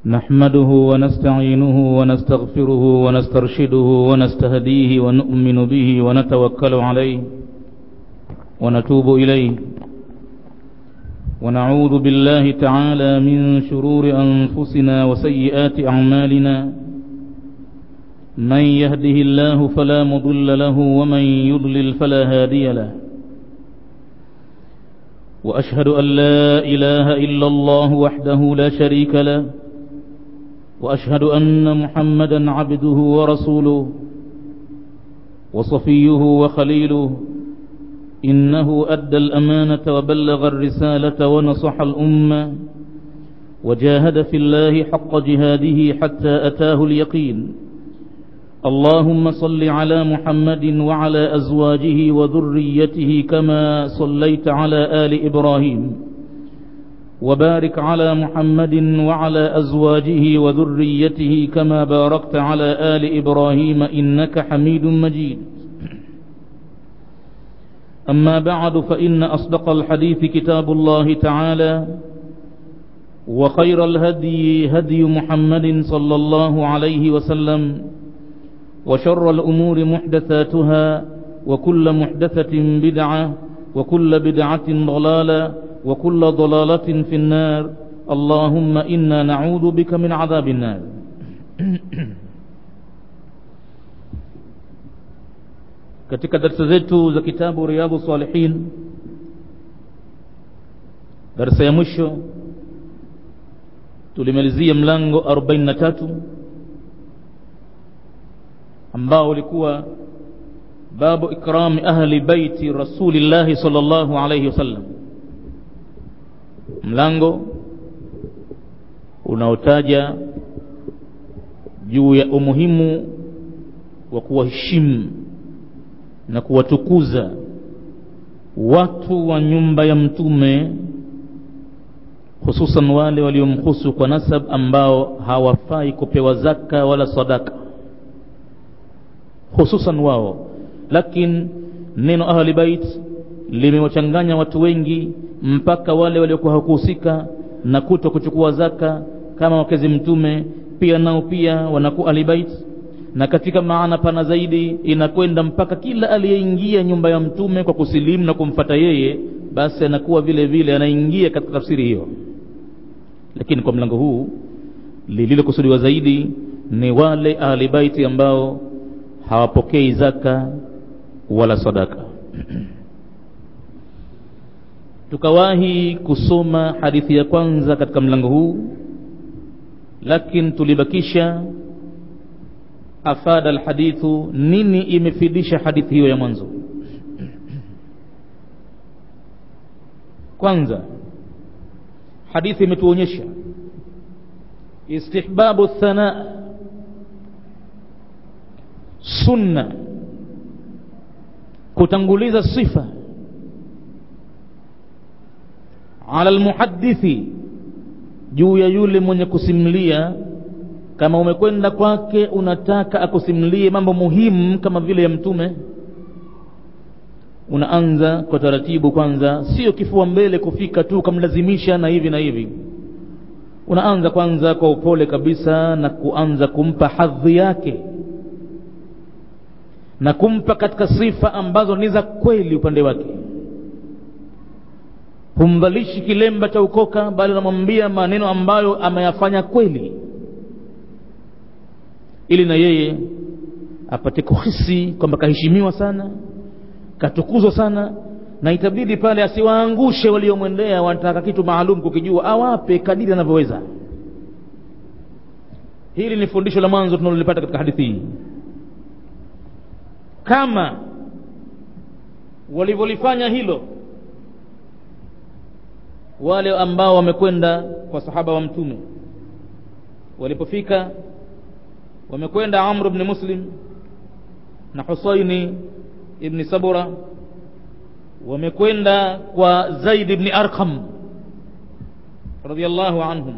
نحمده ونستعينه ونستغفره ونسترشده ونستهديه ونؤمن به ونتوكل عليه ونتوب إليه ونعوذ بالله تعالى من شرور أنفسنا وسيئات أعمالنا من يهده الله فلا مضل له ومن يضلل فلا هادي له وأشهد أن لا إله إلا الله وحده لا شريك له وأشهد أن محمدا عبده ورسوله وصفيه وخليله إنه أدى الأمانة وبلغ الرسالة ونصح الأمة وجاهد في الله حق جهاده حتى أتاه اليقين اللهم صل على محمد وعلى أزواجه وذريته كما صليت على آل إبراهيم وبارك على محمد وعلى أزواجه وذريته كما باركت على آل إبراهيم إنك حميد مجيد أما بعد فإن أصدق الحديث كتاب الله تعالى وخير الهدي هدي محمد صلى الله عليه وسلم وشر الأمور محدثاتها وكل محدثة بدعة وكل بدعة ضلالة وكل ضلالة في النار اللهم إنا نعوذ بك من عذاب النار katika darsa zetu za kitabu riyadhu salihin darsa ya mwisho tulimalizia mlango 43 ambao ulikuwa babu ikrami ahli baiti rasulillahi sallallahu alayhi wasallam mlango unaotaja juu ya umuhimu wa kuwaheshimu na kuwatukuza watu wa nyumba ya mtume hususan wale waliomhusu kwa nasab ambao hawafai kupewa zaka wala sadaka hususan wao lakini neno ahli bait limewachanganya watu wengi mpaka wale waliokuwa hawakuhusika na kuto kuchukua zaka kama wakezi mtume pia nao pia wanakuwa ahli bait na katika maana pana zaidi inakwenda mpaka kila aliyeingia nyumba ya mtume kwa kusilimu na kumfata yeye basi anakuwa vile vile anaingia katika tafsiri hiyo lakini kwa mlango huu lililokusudiwa zaidi ni wale ahli baiti ambao hawapokei zaka wala sadaka tukawahi kusoma hadithi ya kwanza katika mlango huu lakini tulibakisha afada alhadithu nini imefidisha hadithi hiyo ya mwanzo kwanza hadithi imetuonyesha istihbabu thana sunna kutanguliza sifa ala almuhaddithi juu ya yule mwenye kusimulia kama umekwenda kwake unataka akusimulie mambo muhimu kama vile ya mtume unaanza kwa taratibu kwanza sio kifua mbele kufika tu ukamlazimisha na hivi na hivi unaanza kwanza kwa upole kabisa na kuanza kumpa hadhi yake na kumpa katika sifa ambazo ni za kweli upande wake humvalishi kilemba cha ukoka bali unamwambia maneno ambayo ameyafanya kweli ili na yeye apate kuhisi kwamba kaheshimiwa sana katukuzwa sana na itabidi pale asiwaangushe waliomwendea wanataka kitu maalum kukijua awape kadiri anavyoweza hili ni fundisho la mwanzo tunalolipata katika hadithi hii kama walivyolifanya hilo wale ambao wamekwenda kwa sahaba wa mtume walipofika wamekwenda amr bni muslim na husaini ibni sabura wamekwenda kwa zaid ibni arqam radiallahu anhum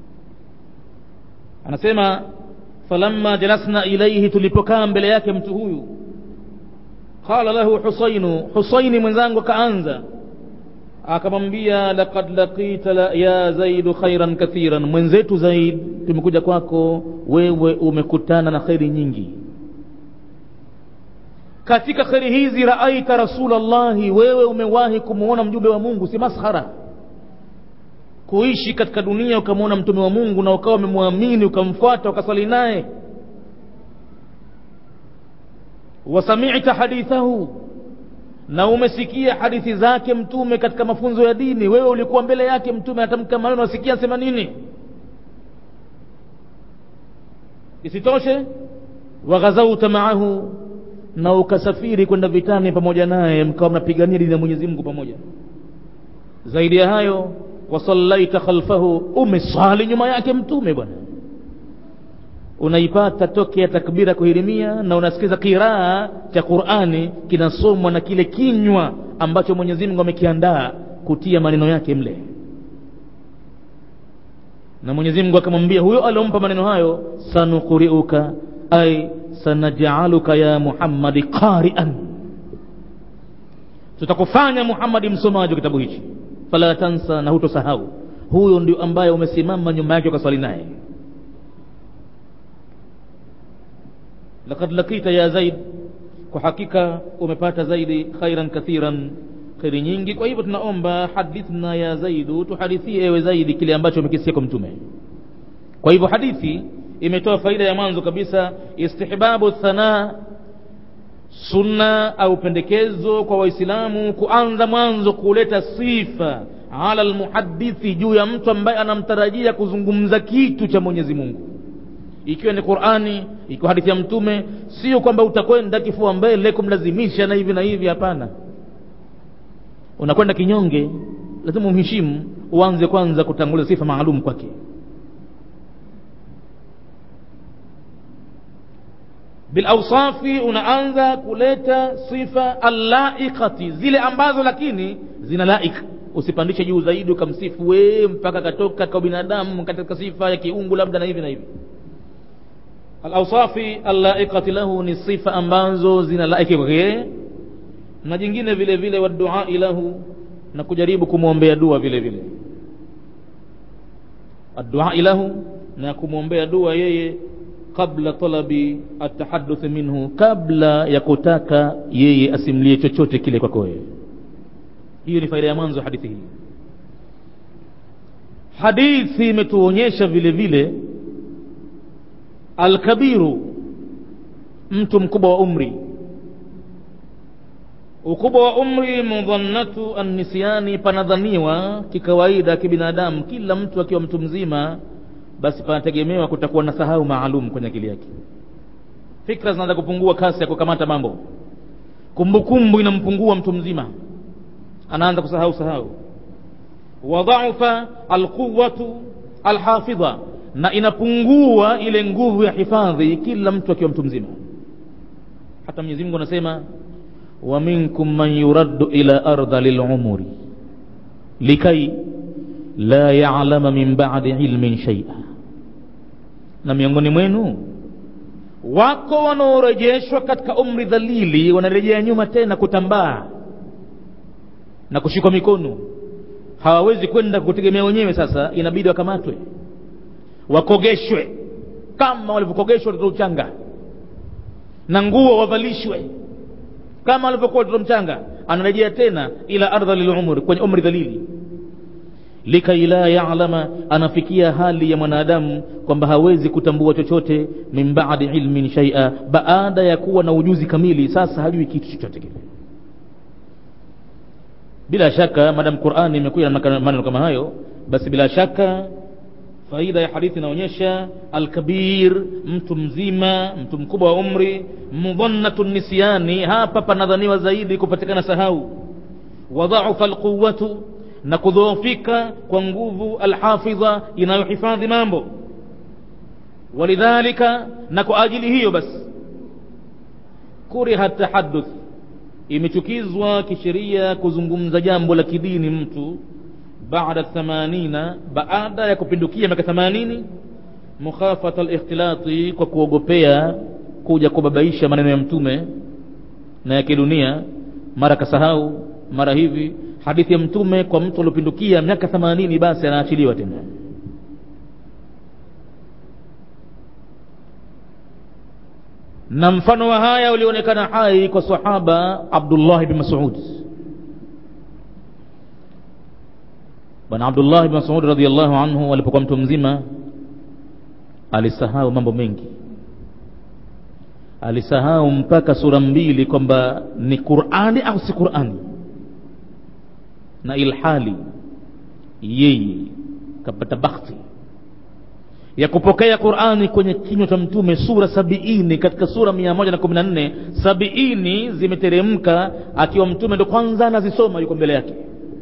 anasema falamma jalasna ilaihi tulipokaa mbele yake mtu huyu qala lahu husainu husaini mwenzangu akaanza akamwambia laqad laqita la ya zaidu khairan kathiran mwenzetu zaid tumekuja kwako wewe umekutana na kheri nyingi katika kheri hizi raaita rasulallahi wewe umewahi kumwona mjumbe wa mungu si maskhara kuishi katika dunia ukamwona mtume wa mungu na ukawa umemwamini ukamfuata ukasali naye wasamita hadithahu na umesikia hadithi zake mtume katika mafunzo ya dini wewe ulikuwa mbele yake mtume atamka maneno wasikia sema nini isitoshe waghazauta maahu na ukasafiri kwenda vitani pamoja naye mkawa mnapigania dini ya mwenyezi mungu pamoja zaidi ya hayo wasallaita khalfahu umeswali nyuma yake mtume bwana unaipata toke ya takbira kuhirimia na unasikiza kiraa cha qurani kinasomwa na kile kinywa ambacho mwenyezi mungu amekiandaa kutia maneno yake mle na mwenyezi mungu akamwambia huyo aliompa maneno hayo sanukuriuka ay sanajaaluka ya muhammadi qarian tutakufanya muhammadi msomaji wa kitabu hichi fala tansa na hutosahau huyo ndio ambaye umesimama nyuma yake ukaswali naye lakad lakita ya zaid kwa hakika umepata zaidi khairan kathiran kheri nyingi kwa hivyo tunaomba hadithna ya zaidu tuhadithie ewe zaidi kile ambacho umekisikia kwa mtume kwa hivyo hadithi imetoa faida ya mwanzo kabisa istihbabu thana sunna au pendekezo kwa waislamu kuanza mwanzo kuleta sifa ala almuhadithi juu ya mtu ambaye anamtarajia kuzungumza kitu cha mwenyezi mungu ikiwa ni qurani ikiwa hadithi ya mtume sio kwamba utakwenda kifua mbele kumlazimisha na hivi na hivi hapana unakwenda kinyonge lazima umheshimu uanze kwanza kutanguliza sifa maalum kwake bilausafi unaanza kuleta sifa allaiqati zile ambazo lakini zina laik usipandishe juu zaidi ukamsifu wee mpaka katoka kwa binadamu katika sifa ya kiungu labda na hivi na hivi alausafi allaiqati lahu ni sifa ambazo zina laiki kwake yeye na jingine vile vile waduai lahu na kujaribu kumwombea dua vile vile adduai lahu na kumwombea dua yeye qabla talabi atahaduth minhu kabla ya kutaka yeye asimlie chochote kile kwako wewe hiyo ni faida ya mwanzo ya hadithi hii hadithi imetuonyesha vile vile alkabiru mtu mkubwa wa umri ukubwa wa umri mudhannatu annisyani panadhaniwa kikawaida kibinadamu kila mtu akiwa mtu mzima basi panategemewa kutakuwa na sahau maalum kwenye akili yake fikra zinaanza kupungua kasi ya kukamata mambo kumbukumbu inampungua mtu mzima anaanza kusahau sahau wadhaufa alquwatu alhafidha na inapungua ile nguvu ya hifadhi kila mtu akiwa mtu mzima hata mwenyezi mungu anasema wa minkum man yuraddu ila ardha lilumuri likai la yalama min badi ilmin shaia na miongoni mwenu wako wanaorejeshwa katika umri dhalili wanarejea nyuma tena kutambaa na kushikwa mikono hawawezi kwenda kutegemea wenyewe sasa inabidi wakamatwe wakogeshwe kama walivyokogeshwa watoto uchanga na nguo wavalishwe kama walivyokuwa watoto mchanga anarejea tena ila ardha lilumri kwenye umri dhalili likai la yalama anafikia hali ya mwanadamu kwamba hawezi kutambua chochote min badi ilmin shaia baada ya kuwa na ujuzi kamili sasa hajui kitu chochote kile bila shaka madam qurani imekuja na maneno kama hayo basi bila shaka faida ya hadithi inaonyesha alkabir mtu mzima mtu mkubwa wa umri mudhannatu nisyani hapa panadhaniwa zaidi kupatikana sahau wadhaufa alquwatu na kudhoofika kwa nguvu alhafidha inayohifadhi mambo walidhalika na kwa ajili hiyo basi kuriha tahaduth imechukizwa kisheria kuzungumza jambo la kidini mtu baada thamanina baada ya kupindukia miaka themanini mukhafata alikhtilati kwa kuogopea kuja kubabaisha maneno ya mtume na ya kidunia mara kasahau mara hivi hadithi ya mtume kwa mtu aliopindukia miaka themanini basi anaachiliwa tena na mfano wa haya ulionekana hai kwa sahaba abdullah bn masud bwana abdullah bn masud radiallahu anhu alipokuwa mtu mzima alisahau mambo mengi alisahau mpaka sura mbili kwamba ni qurani au si qurani na ilhali yeye kapata bakhti ya kupokea qurani kwenye kinywa cha mtume sura sabiini katika sura mia moja na kumi na nne sabiini zimeteremka akiwa mtume ndo kwanza anazisoma yuko mbele yake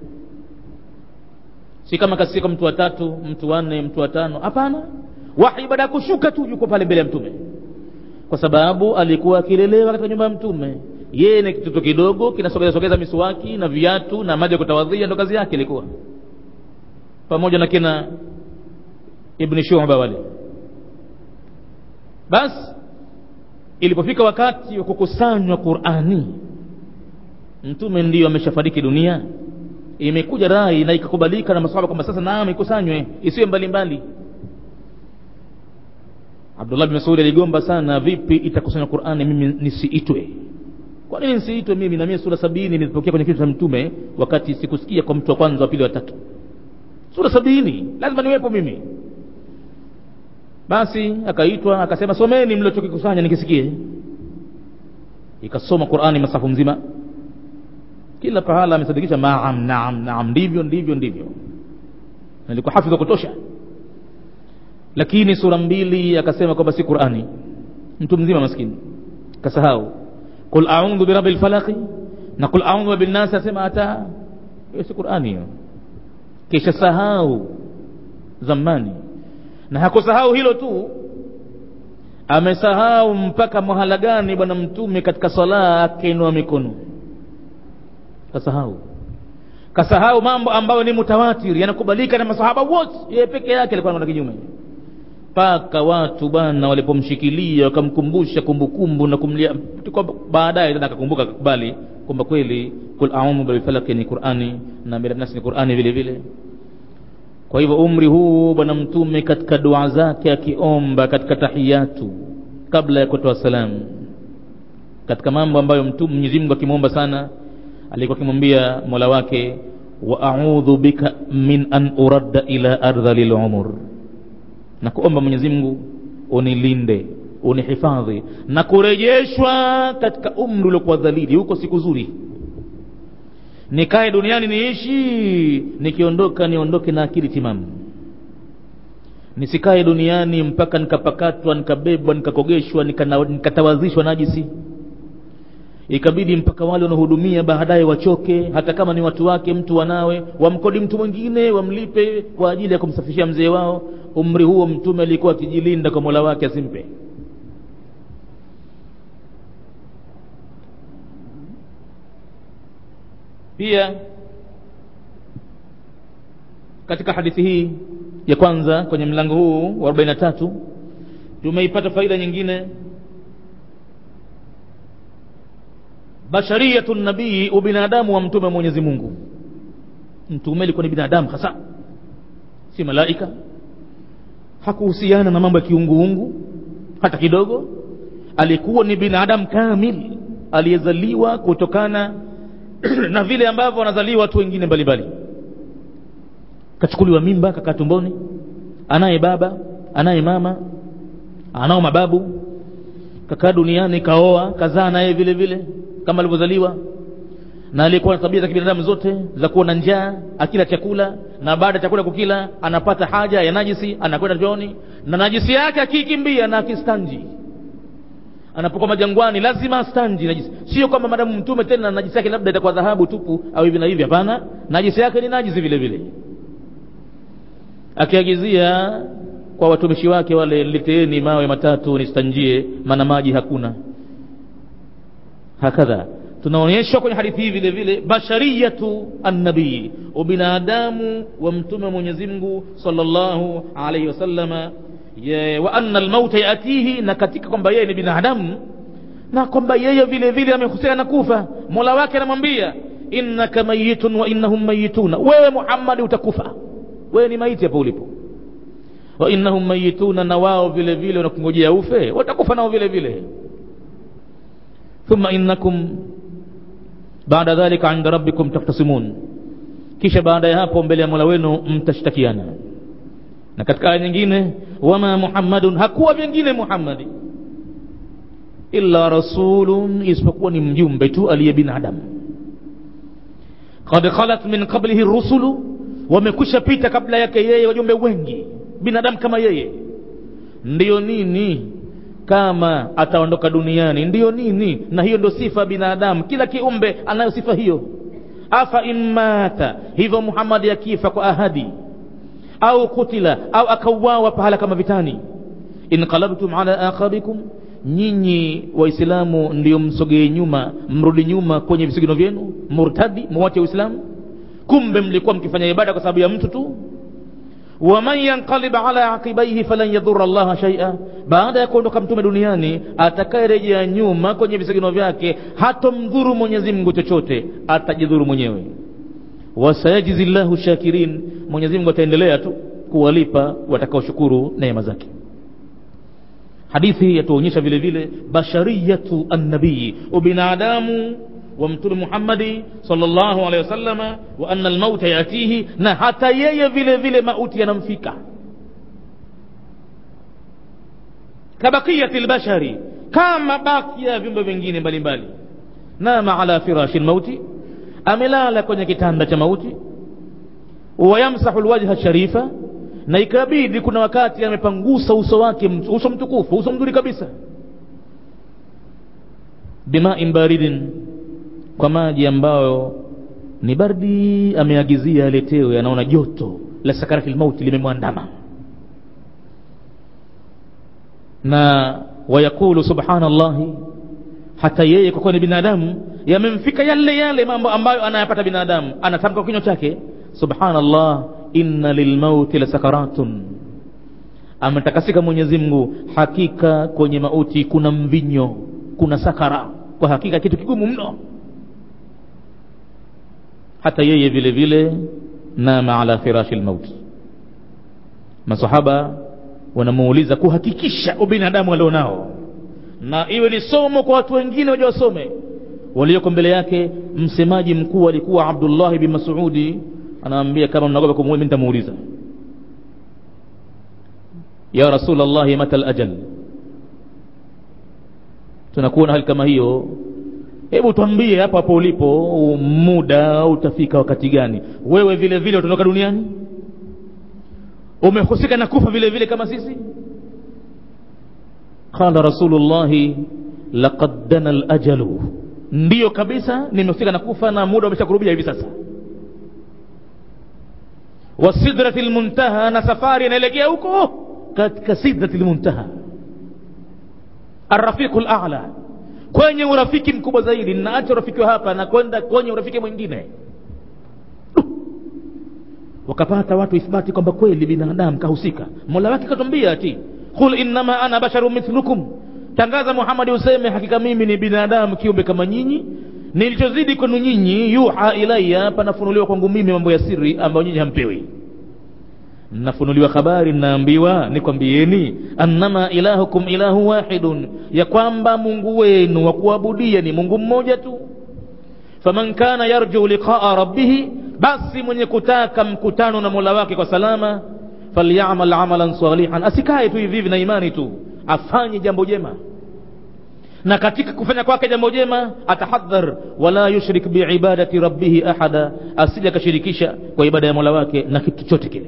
si kama kasika mtu wa tatu mtu wa nne mtu wa tano hapana wahi baada ya kushuka tu yuko pale mbele ya mtume kwa sababu alikuwa akilelewa katika nyumba ya mtume yeye ni kitoto kidogo kinasogeza sogeza miswaki na viatu na maji ya kutawadhia ndo kazi yake ilikuwa pamoja na kina ibni shuba wale basi ilipofika wakati wa kukusanywa qurani mtume ndiyo ameshafariki dunia imekuja rai na ikakubalika na masahaba kwamba sasa naam ikusanywe isiwe mbalimbali abdullah bin masudi aligomba sana vipi itakusanywa qurani mimi nisiitwe kwa nini nisiitwe mimi na mimi sura sabini nilipokea kwenye kichwa cha mtume wakati sikusikia kwa mtu wa kwanza wa pili wa tatu sura sabini lazima niwepo mimi basi akaitwa akasema someni mliochokikusanya nikisikie ikasoma qurani masafu mzima kila pahala amesadikisha naam naam naam ndivyo ndivyo ndivyo nilikuwa hafidh wa kutosha lakini sura mbili akasema kwamba si qurani mtu mzima maskini kasahau qul audhu birabi lfalaqi na qul audhu binnasi asema hata hiyo si qurani hiyo kisha sahau zamani na hakusahau hilo tu amesahau mpaka mahala gani bwana mtume katika sala akainua mikono kasahau kasahau mambo ambayo ni mutawatir yanakubalika na masahaba wote yeye peke yake alikuwa anaona kinyume mpaka watu bwana walipomshikilia wakamkumbusha kumbukumbu na kumlia baadaye tena akakumbuka akakubali kwamba kweli kul audhu bilfalaki ni qurani na miranasi ni qurani vile vile kwa hivyo umri huu bwana mtume katika dua zake akiomba katika tahiyatu kabla ya kutoa salamu katika mambo ambayo mtume Mwenyezi Mungu akimwomba sana alikuwa akimwambia mola wake wa audhu bika min an uradda ila ardhalil umur na kuomba Mwenyezi Mungu unilinde unihifadhi na kurejeshwa katika umri uliokuwa dhalili huko siku zuri nikae duniani niishi nikiondoka niondoke na akili timamu nisikae duniani mpaka nikapakatwa nikabebwa nikakogeshwa nikatawazishwa najisi ikabidi mpaka wale wanaohudumia baadaye wachoke hata kama ni watu wake mtu wanawe wamkodi mtu mwingine wamlipe kwa ajili ya kumsafishia mzee wao umri huo mtume alikuwa akijilinda kwa mola wake asimpe pia katika hadithi hii ya kwanza kwenye mlango huu wa 43 tumeipata faida nyingine bashariyatu nabii ubinadamu wa mtume mwenyezi mungu mtume alikuwa ni binadamu hasa si malaika hakuhusiana na mambo ya kiunguungu hata kidogo alikuwa ni binadamu kamil aliyezaliwa kutokana na vile ambavyo wanazaliwa watu wengine mbalimbali kachukuliwa mimba kakaa tumboni anaye baba anaye mama anao mababu kakaa duniani kaoa kazaa naye vile vile kama alivyozaliwa na alikuwa na tabia za kibinadamu zote za kuwa na njaa akila chakula na baada ya chakula kukila anapata haja ya najisi anakwenda chooni na najisi yake akiikimbia na akistanji anapokuwa majangwani lazima astanji najisi sio kwamba madamu mtume tena najisi yake labda itakuwa dhahabu tupu au hivi na hivi hapana najisi yake ni najisi vile vile akiagizia kwa watumishi wake wale leteeni mawe matatu nistanjie maana maji hakuna hakadha tunaonyeshwa kwenye hadithi hii vile vile bashariyatu annabii ubinadamu wa mtume mwenyezi mungu sallallahu alaihi wasallama wa anna almauta yatihi na katika kwamba yeye ni binadamu na kwamba yeye vile vile amehusiana na kufa mola wake anamwambia innaka mayitun wa innahum mayituna wewe muhammadi utakufa wewe ni maiti hapo ulipo wa innahum mayituna na wao vile vile wanakungojea ufe watakufa nao vile vile thumma innakum baada dhalika inda rabbikum tahtasimun kisha baada ya hapo mbele ya mola wenu mtashtakiana na katika aya nyingine wama muhammadun hakuwa vingine muhammadi illa rasulun isipokuwa ni mjumbe tu aliye binadamu qad khalat min qablihi rusulu wamekwisha pita kabla yake yeye wajumbe wengi binadamu kama yeye ndiyo nini kama ataondoka duniani ndiyo nini na hiyo ndio sifa ya binadamu kila kiumbe anayo sifa hiyo afa in mata hivyo muhammadi akifa kwa ahadi au kutila au akauawa pahala kama vitani inqalabtum ala aqabikum nyinyi waislamu ndio msogee nyuma mrudi nyuma kwenye visigino vyenu murtadi muwache uislamu kumbe mlikuwa mkifanya ibada kwa sababu ya mtu tu waman yanqalib ala aqibaihi falan yadhura llaha shaia baada ya kuondoka mtume duniani atakayerejea nyuma kwenye visigino vyake hatomdhuru mwenyezi mungu chochote atajidhuru mwenyewe wasayajizi llahu shakirin mwenyezi mungu ataendelea tu kuwalipa watakaoshukuru neema zake hadithi yatuonyesha vile vile bashariyatu annabii ubinadamu wa mtume muhammadi salllahu alehi wasallama wa anna almauta yatihi na hata yeye vile vile mauti yanamfika kabakiyati lbashari kama baki ya viumbe vingine mbalimbali nama ala firashi lmauti amelala kwenye kitanda cha mauti wayamsahu lwajha sharifa na ikabidi kuna wakati amepangusa uso wake uso mtukufu uso mzuri kabisa bimain baridin kwa maji ambayo ni bardi ameagizia aletewe anaona joto la sakarati lmauti limemwandama na wayaqulu subhanallahi hata yeye kwa kuwa ni binadamu yamemfika yale yale mambo ambayo anayapata binadamu anatamka kwa kinywa chake subhanallah inna lilmauti la sakaratun ametakasika mwenyezi mungu hakika kwenye mauti kuna mvinyo kuna sakara kwa hakika kitu kigumu mno hata yeye vile vile nama ala firashi lmauti masahaba wanamuuliza kuhakikisha ubinadamu alionao na iwe ni somo kwa watu wengine waja wasome walioko mbele yake msemaji mkuu alikuwa abdullahi bin masudi anaambia kama mnaogopa kumuuliza mimi nitamuuliza ya rasulllahi mata lajal tunakuwa na hali kama hiyo hebu twambie hapo hapo ulipo muda utafika wakati gani wewe vile vile utaondoka duniani umehusika na kufa vile vile kama sisi qala rasulullahi laqad dana lajalu ndiyo kabisa nimehusika na kufa na muda umeshakurubia hivi sasa wa sidrati lmuntaha na safari inaelekea huko katika sidrati lmuntaha arrafiqu lala kwenye urafiki mkubwa zaidi naacha urafiki wa hapa na kwenda kwenye urafiki mwingine wakapata watu ithbati kwamba kweli binadamu kahusika mola wake katwambia ati qul innama ana basharu mithlukum tangaza muhamadi useme hakika mimi ni binadamu kiumbe kama nyinyi nilichozidi kwenu nyinyi yuha ilaya panafunuliwa kwangu mimi mambo ya siri ambayo nyinyi hampewi nafunuliwa habari naambiwa nikwambieni annama ilahukum ilahu wahidun ya kwamba mungu wenu wa kuabudia ni mungu mmoja tu faman kana yarju liqaa rabbihi basi mwenye kutaka mkutano na mola wake kwa salama falyamal amalan salihan asikae tu hivi hivi na imani tu afanye jambo jema na katika kufanya kwake jambo jema atahadhar wala yushrik biibadati rabbihi ahada asije akashirikisha kwa ibada ya mola wake na kitu chote kile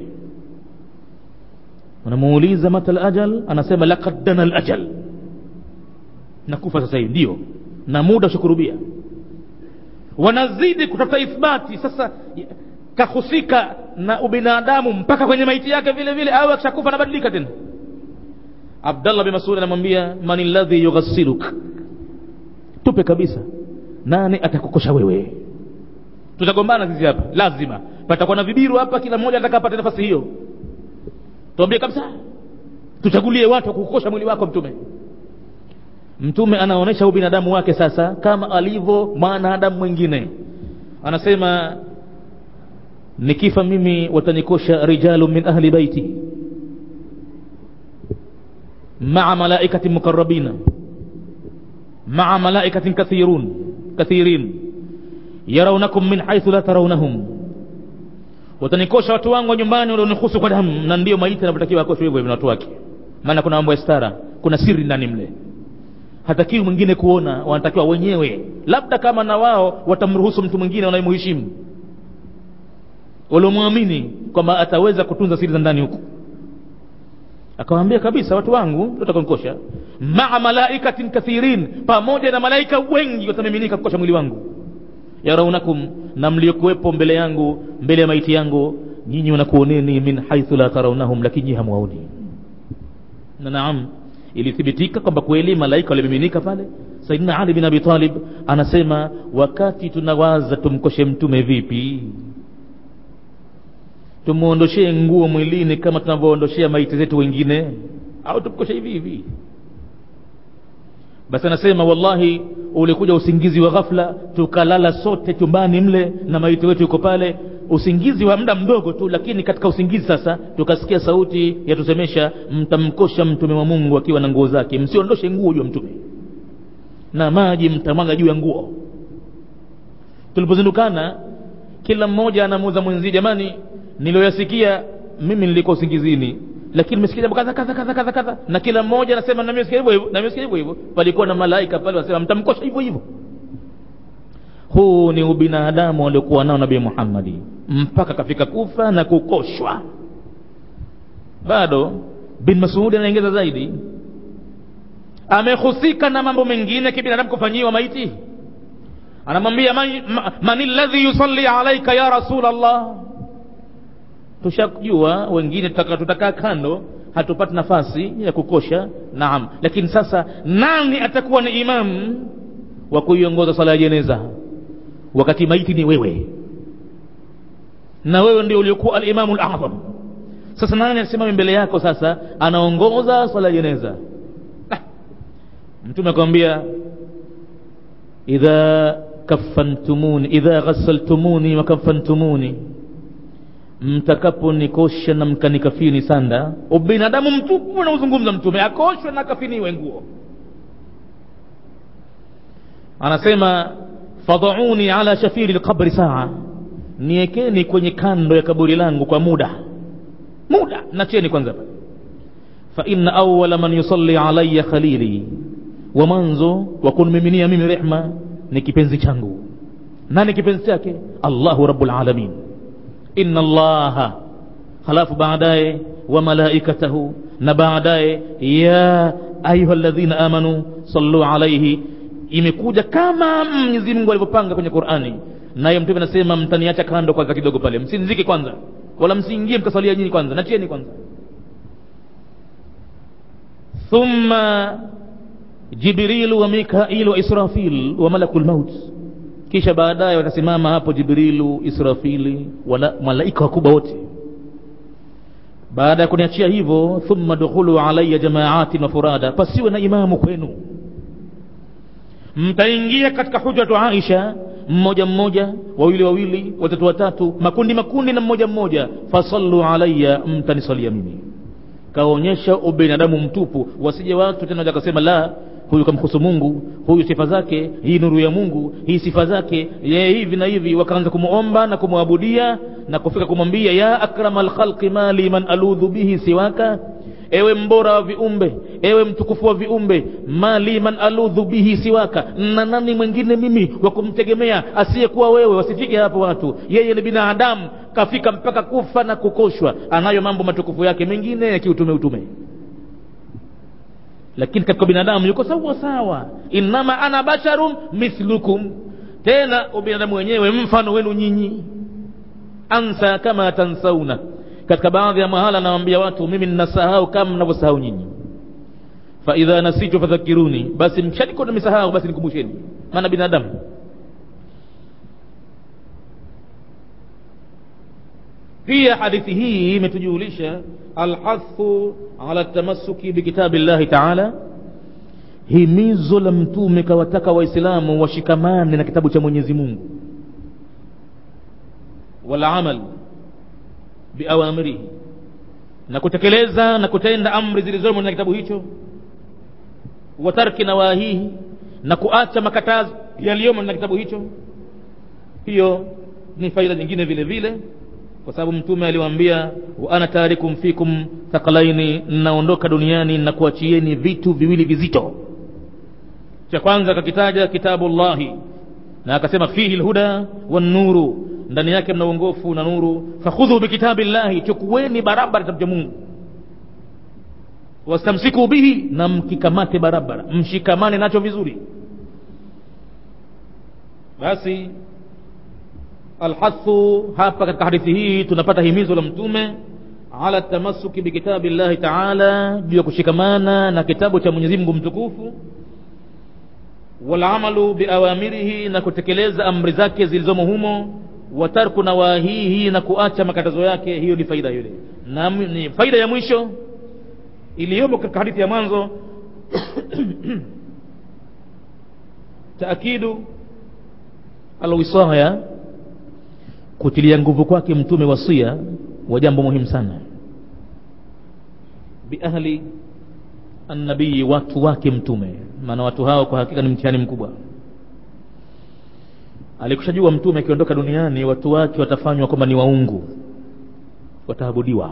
unamuuliza mata lajal anasema laqad dana lajal nakufa sasa hivi ndio na muda ushakurubia wanazidi kutafuta ithbati sasa kahusika na ubinadamu mpaka kwenye maiti yake vile vile au akishakufa anabadilika tena abdallah bin masud anamwambia man ladhi yughassiluk tupe kabisa nani atakukosha wewe tutagombana sisi hapa lazima patakuwa na vibiru hapa kila mmoja ataka apate nafasi hiyo tuambie kabisa tuchagulie watu wa kukosha mwili wako mtume mtume anaonyesha ubinadamu wake sasa kama alivyo mwanadamu mwingine anasema nikifa mimi watanikosha rijalu min ahli baiti maa malaikati muqarrabina maa malaikatin kathirun kathirin yarawnakum min haithu la tarawnahum watanikosha watu wangu wa nyumbani walionihusu kwa damu na ndio maiti anavyotakiwa akoshwe hivyo hivyo na watu wake maana kuna mambo ya stara kuna siri ndani mle hatakiwi mwingine kuona wanatakiwa wenyewe labda kama na wao watamruhusu mtu mwingine wanayemheshimu waliomwamini kwamba ataweza kutunza siri za ndani huko akawaambia kabisa watu wangu tutakanikosha maa malaikatin kathirin pamoja na malaika wengi watamiminika kukosha mwili wangu yaraunakum na mliokuwepo mbele yangu mbele ya maiti yangu nyinyi wanakuoneni min haithu la taraunahum lakini hamwaoni na naam ilithibitika kwamba kweli malaika walimiminika pale saidina ali bin abi talib anasema wakati tunawaza tumkoshe mtume vipi tumuondoshee nguo mwilini kama tunavyoondoshea maiti zetu wengine au tumkoshe hivi hivi basi anasema wallahi ulikuja usingizi wa ghafla tukalala sote chumbani mle na maiti wetu yuko pale usingizi wa muda mdogo tu lakini katika usingizi sasa tukasikia sauti yatusemesha mtamkosha mtume wa mungu akiwa na nguo zake msiondoshe nguo juu ya mtume na maji mtamwaga juu ya nguo tulipozindukana kila mmoja anamuuza mwenzie jamani niliyoyasikia mimi nilikuwa usingizini lakini nimesikia jambo kadha kadha kadha kadha kadha na kila mmoja anasema na mimi nasikia hivyo hivyo na mimi nasikia hivyo hivyo palikuwa na malaika pale wanasema mtamkosha hivyo hivyo huu ni ubinadamu waliokuwa nao nabii Muhammadi mpaka kafika kufa na kukoshwa bado bin Mas'ud anaongeza zaidi amehusika na mambo mengine kibinadamu kufanyiwa maiti anamwambia man, man alladhi yusalli alaika ya rasul Allah tushajua wengine tutakaa tutaka kando hatupati nafasi ya kukosha naam lakini sasa nani atakuwa ni imamu wa kuiongoza sala ya jeneza wakati maiti ni wewe na wewe ndio uliokuwa alimamu al-azam sasa nani asimame mbele yako sasa anaongoza swala ya jeneza ah. mtume akamwambia idha kafantumuni idha ghassaltumuni wa kafantumuni mtakaponikosha na mkanikafini sanda ubinadamu mtupu anauzungumza mtume akoshwe na kafiniwe nguo anasema fadhauni ala shafiri lqabri saa niekeni kwenye kando ya kaburi langu kwa muda muda nacheni kwanza fa inna awala man yusalli alaya khalili wa mwanzo wa kunmiminia mimi rehma ni kipenzi changu nani kipenzi chake allahu rabbul alamin inna allaha halafu baadaye wa malaikatahu na baadaye ya ayuha alladhina amanu sallu alaihi imekuja kama mwenyezi mungu alivyopanga kwenye qurani naye mtume anasema mtaniacha kando kwanza kidogo pale msinzike kwanza wala msiingie mkasalia nyinyi kwanza nachieni kwanza thumma jibrilu wa mikailu wa israfil wa malaku lmaut kisha baadaye watasimama hapo jibrilu israfili wala malaika wakubwa wote baada ya kuniachia hivyo thumma dukhulu alaya jamaatin wa furada pasiwe na imamu kwenu mtaingia katika hujratu aisha mmoja mmoja wawili wawili watatu watatu makundi makundi na mmoja mmoja fasallu alaya mtanisalia mimi kaonyesha ubinadamu mtupu wasije watu tena wakasema la huyu kamhusu mungu huyu sifa zake hii nuru ya mungu hii sifa zake yeye hivi na hivi wakaanza kumuomba na kumwabudia na kufika kumwambia ya akrama lkhalqi mali man aludhu bihi siwaka ewe mbora wa viumbe ewe mtukufu wa viumbe mali man aludhu bihi siwaka na nani mwingine mimi wa kumtegemea asiyekuwa wewe wasifike hapo watu yeye ni binadamu kafika mpaka kufa na kukoshwa anayo mambo matukufu yake mengine ya kiutume utume lakini katika binadamu yuko sawa sawa innama ana basharun mithlukum tena ubinadamu wenyewe mfano wenu nyinyi ansa kama tansauna katika baadhi ya mahala anawaambia watu mimi ninasahau kama mnavyosahau nyinyi faidha nasitu fadhakiruni basi mshaniko nimesahau basi nikumbusheni maana binadamu pia hadithi hii imetujulisha alhathu ala tamassuki bikitabi llahi taala himizo la mtume kawataka waislamu washikamane na kitabu cha mwenyezi mungu walamal biawamirihi na kutekeleza na kutenda amri zilizomo na kitabu hicho wa tarki nawahihi na kuacha makatazo yaliyomo na kitabu hicho hiyo ni faida nyingine vile vile kwa sababu mtume aliwaambia wa ana tarikum fikum thaqalaini naondoka duniani na kuachieni vitu viwili vizito cha kwanza akakitaja kitabu llahi na akasema fihi lhuda wannuru ndani yake mna uongofu na nuru fakhudhu bikitabi llahi chukueni barabara kitabu cha mungu wastamsiku bihi na mkikamate barabara mshikamane nacho vizuri basi alhathu hapa katika hadithi hii tunapata himizo la mtume ala tamasuki bikitabi llahi taala juu ya kushikamana na kitabu cha mwenyezi mungu mtukufu walamalu biawamirihi na kutekeleza amri zake zilizomo humo watarku nawahihi na kuacha makatazo yake hiyo ni faida yule na ni faida ya mwisho iliyomo katika hadithi ya mwanzo taakidu alwisaya kutilia nguvu kwake mtume wasia wa jambo muhimu sana biahli annabii watu wake mtume maana watu hao kwa hakika ni mtihani mkubwa alikushajua mtume akiondoka duniani watu wake watafanywa kwamba ni waungu wataabudiwa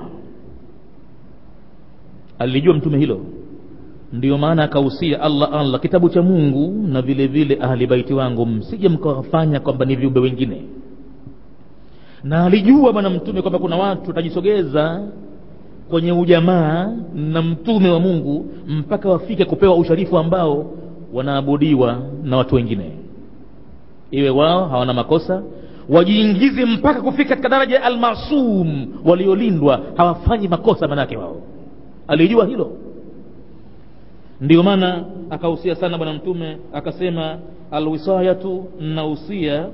alijua mtume hilo ndiyo maana akahusia allah allah kitabu cha mungu na vile vile ahli baiti wangu msije mkawafanya kwamba ni viumbe wengine na alijua bwana mtume kwamba kuna watu watajisogeza kwenye ujamaa na mtume wa mungu mpaka wafike kupewa usharifu ambao wanaabudiwa na watu wengine iwe wao hawana makosa wajiingize mpaka kufika katika daraja ya almasum waliolindwa hawafanyi makosa manake wao alijua hilo ndio maana akahusia sana bwana mtume akasema alwisayatu nausia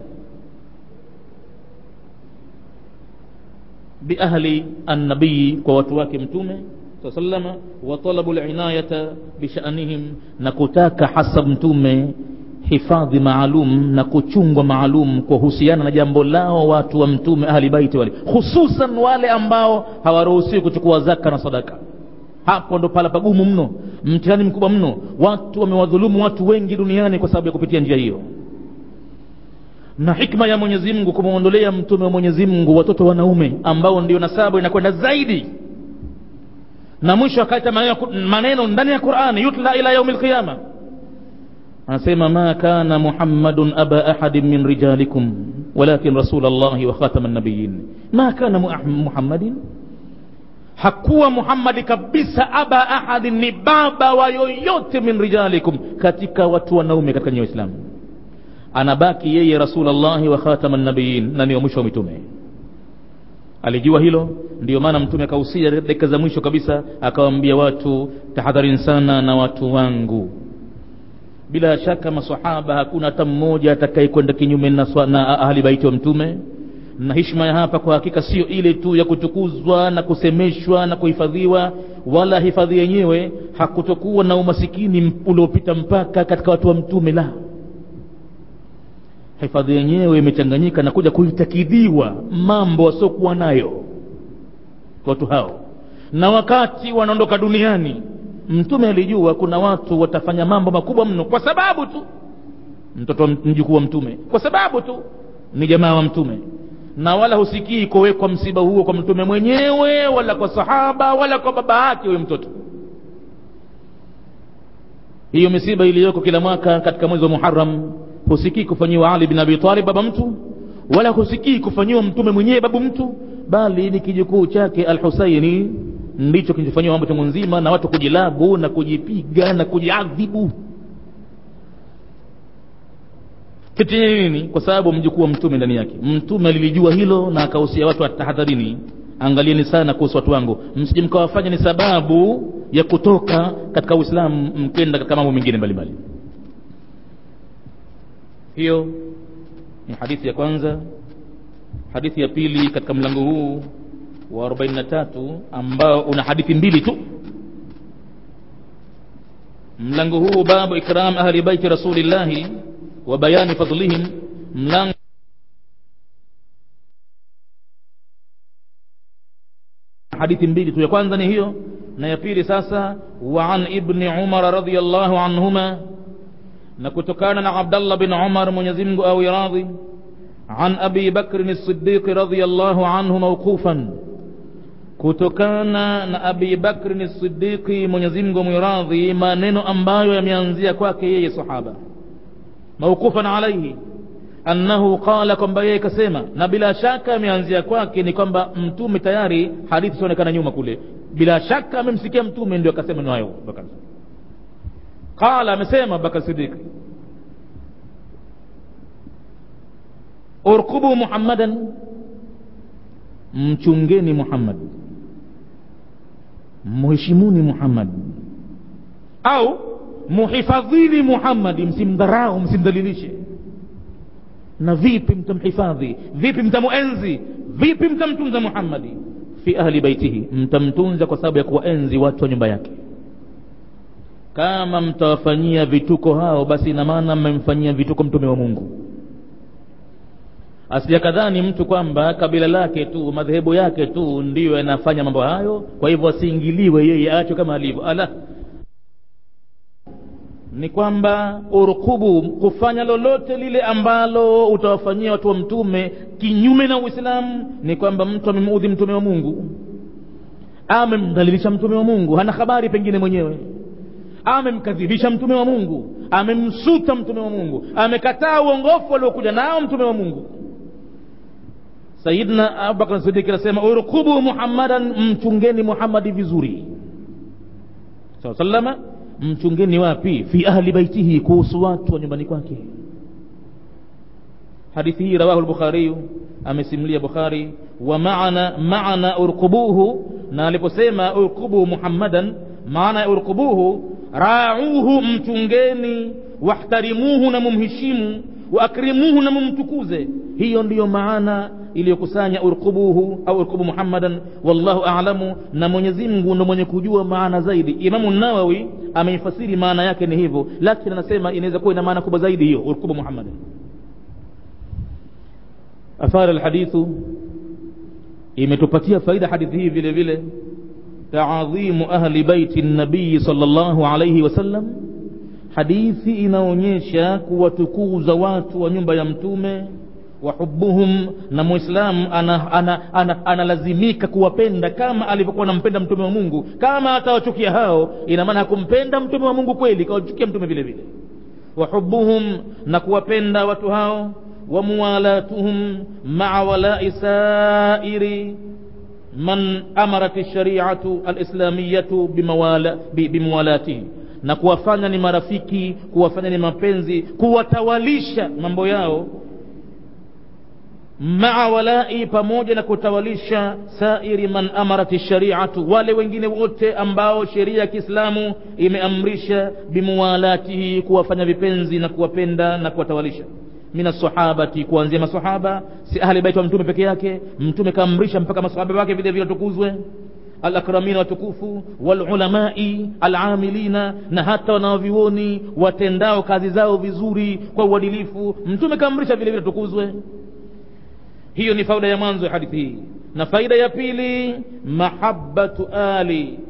biahli annabii kwa watu wake mtume saa salama wa talabu linayata bishanihim na kutaka hasa mtume hifadhi maalum na kuchungwa maalum kuhusiana na jambo lao watu wa mtume ahli baiti wale hususan wale ambao hawaruhusiwi kuchukua zaka na sadaka hapo ndo pala pagumu mno mtihani mkubwa mno watu wamewadhulumu watu wengi duniani kwa sababu ya kupitia njia hiyo na hikma ya mwenyezi mungu kumwondolea mtume wa mwenyezi mungu watoto wanaume ambao ndio nasabu inakwenda zaidi na mwisho akaita maneno ndani ya qurani yutla ila yaumi lqiyama anasema ma kana muhammadun aba ahadin min rijalikum walakin rasul llahi wa khatama nabiyin ma kana muhammadin hakuwa muhammadi kabisa aba ahadin ni baba wa yoyote min rijalikum katika watu wanaume katika nyie waislamu anabaki yeye rasulllahi wa khatama nabiyin na niyo mwisho wa mitume alijua hilo ndio maana mtume akahusia dakika za mwisho kabisa akawaambia watu tahadharini sana na watu wangu bila shaka masahaba hakuna hata mmoja atakayekwenda kinyume na, na ahli baiti wa mtume na hishma ya hapa kwa hakika sio ile tu ya kutukuzwa na kusemeshwa na kuhifadhiwa wala hifadhi yenyewe hakutokuwa na umasikini uliopita mpaka katika watu wa mtume la hifadhi yenyewe imechanganyika na kuja kuitakidiwa mambo wasiokuwa nayo watu hao na wakati wanaondoka duniani mtume alijua kuna watu watafanya mambo makubwa mno kwa sababu tu mtoto mjukuu wa mtume kwa sababu tu ni jamaa wa mtume na wala husikii kuwekwa msiba huo kwa mtume mwenyewe wala kwa sahaba wala kwa baba yake huyo mtoto hiyo misiba iliyoko kila mwaka katika mwezi wa muharam husikii kufanyiwa ali bin abi talib baba mtu wala husikii kufanyiwa mtume mwenyewe babu mtu bali ni kijukuu chake al husaini ndicho kilichofanyiwa mambo chungu nzima na watu kujilabu na kujipiga na kujiadhibu kitu nini kwa sababu mjukuu wa mtume ndani yake mtume alilijua hilo na akahusia watu watahadharini angalieni sana kuhusu watu wangu msije mkawafanya ni sababu ya kutoka katika uislamu mkenda katika mambo mengine mbalimbali hiyo ni hadithi ya kwanza hadithi ya pili katika mlango huu wa 43 ambao una hadithi mbili tu mlango huu babu ikram ahli baiti rasulillahi wa bayani fadlihim mlango hadithi mbili tu ya kwanza ni hiyo na ya pili sasa wa an ibni umar radiallahu anhuma na kutokana na abdallah bin umar mwenyezi mungu awi radhi an abi bakrin siddiqi radiallahu anhu mauqufan kutokana na abi bakrin siddiqi mwenyezi mungu mwiradhi maneno ambayo yameanzia kwake yeye sahaba mauqufan alaihi annahu qala kwamba yeye kasema na bila shaka ameanzia kwake ni kwamba mtume tayari hadithi sionekana nyuma kule bila shaka amemsikia mtume ndio akasema neno hayo bakar qala amesema bakar siddiq urkubu muhammadan mchungeni muhammad mheshimuni muhammad au muhifadhini muhammadi msimdharau msimdhalilishe na vipi mtamhifadhi vipi mtamuenzi vipi mtamtunza muhammadi fi ahli baitihi mtamtunza kwa sababu ya kuwaenzi watu wa nyumba yake kama mtawafanyia vituko hao basi ina maana mmemfanyia vituko mtume wa mungu asijakadhani mtu kwamba kabila lake tu madhehebu yake tu ndiyo yanafanya mambo hayo kwa hivyo asiingiliwe yeye aachwe kama alivyo ala ni kwamba urkubu kufanya lolote lile ambalo utawafanyia watu wa mtume kinyume na uislamu ni kwamba mtu amemuudhi mtume wa mungu amemdhalilisha mtume wa mungu hana habari pengine mwenyewe amemkadhibisha mtume wa mungu amemsuta mtume wa mungu amekataa uongofu aliokuja nao mtume wa mungu sayidna abubakar sidiki anasema urkubu muhammadan mchungeni muhammadi vizuri saa salama mchungeni wapi fi ahli baitihi kuhusu watu wa nyumbani kwake hadithi hii rawahu lbukhariyu amesimulia bukhari wa maana maana urkubuhu na aliposema urkubu muhammadan maana ya urkubuhu rauhu mchungeni wahtarimuhu na mumheshimu waakrimuhu na mumtukuze hiyo ndiyo maana iliyokusanya urkubuhu au urkubu muhammadan wallahu alamu na mwenyezi mungu ndo mwenye kujua maana zaidi imamu nawawi ameifasiri maana yake ni hivyo lakini anasema inaweza kuwa ina maana kubwa zaidi hiyo urkubu muhammadan athara alhadithu imetupatia faida hadithi hii vile vile taadhimu ahli baiti nabii sallallahu alayhi wasallam hadithi inaonyesha kuwatukuza watu wa nyumba ya mtume wahubuhum na mwislamu analazimika ana, ana, ana, ana kuwapenda kama alivyokuwa anampenda mtume wa mungu kama atawachukia hao ina maana hakumpenda mtume wa mungu kweli kawachukia mtume vile vile wahubuhum na kuwapenda watu hao wamuwalatuhum maa walai sairi man amarat shariatu alislamiyatu bimuwala, bimuwalatihi na kuwafanya ni marafiki kuwafanya ni mapenzi kuwatawalisha mambo yao maa walai pamoja na kutawalisha sairi man amarat shariatu wale wengine wote ambao sheria ya kiislamu imeamrisha bimuwalatihi kuwafanya vipenzi na kuwapenda na kuwatawalisha min assahabati kuanzia masahaba si ahli baiti wa mtume peke yake mtume kaamrisha mpaka masahaba wake vile vile watukuzwe alakramina watukufu walulamai alamilina na hata wanaovioni watendao kazi zao vizuri kwa uadilifu mtume kaamrisha vile vile tukuzwe hiyo ni faida ya mwanzo ya hadithi hii na faida ya pili mahabbatu ali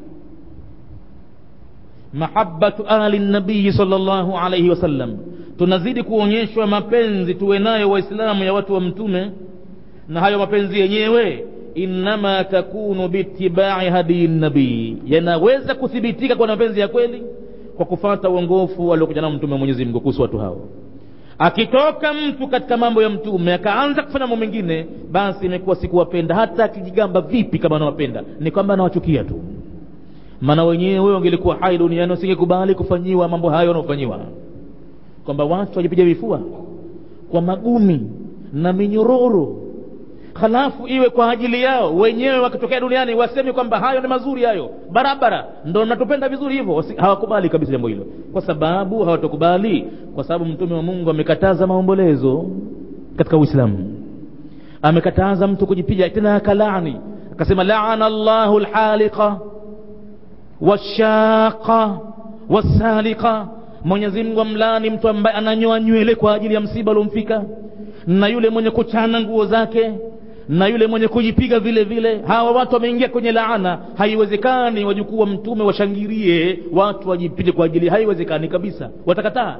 mahabbatu ali nabii sallallahu alaihi wasallam tunazidi kuonyeshwa mapenzi tuwe nayo waislamu ya watu wa mtume na hayo mapenzi yenyewe innama takunu biitibai hadii nabii yanaweza kuthibitika kwa mapenzi ya kweli kwa kufata uongofu aliokuja nao mtume wa mwenyezi mungu kuhusu watu hao akitoka mtu katika mambo ya mtume akaanza kufanya mambo mengine basi imekuwa sikuwapenda hata akijigamba vipi kama anawapenda ni kwamba anawachukia tu maana wenyewe wangelikuwa hai duniani wasingekubali kufanyiwa mambo hayo wanaofanyiwa kwamba watu wajipiga vifua kwa magumi na minyororo halafu iwe kwa ajili yao wenyewe wakitokea duniani waseme kwamba hayo ni mazuri hayo barabara ndo natupenda vizuri hivyo hawakubali kabisa jambo hilo kwa sababu hawatokubali kwa sababu mtume wa mungu amekataza maombolezo katika uislamu amekataza mtu kujipiga tena akalaani akasema laana llahu lhaliqa washaqa wasaliqa mwenyezi mungu amlaani mtu ambaye ananyoa nywele kwa ajili ya msiba uliomfika na yule mwenye kuchana nguo zake na yule mwenye kujipiga vile vile hawa watu wameingia kwenye laana haiwezekani wajukuu wa mtume washangilie watu wajipige kwa ajili haiwezekani kabisa watakataa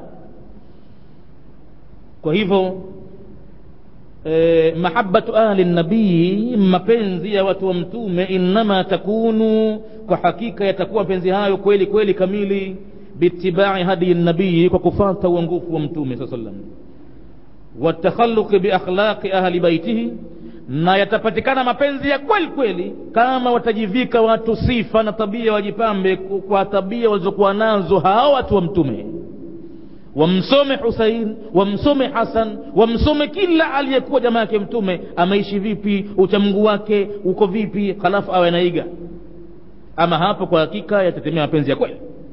kwa hivyo eh, mahabatu ahli nabii mapenzi ya watu wa mtume innama takunu kwa hakika yatakuwa mapenzi hayo kweli kweli kamili biitibai hadi nabii kwa kufata uongofu wa mtume saa salam watakhaluqi biakhlaqi ahli baitihi na yatapatikana mapenzi ya kweli kweli kama watajivika watu sifa na tabia wajipambe kwa tabia walizokuwa nazo hao watu wa mtume wamsome husain wamsome hasan wamsome kila aliyekuwa jamaa yake mtume ameishi vipi uchamgu wake uko vipi halafu awe anaiga ama hapo kwa hakika yatatemea mapenzi ya kweli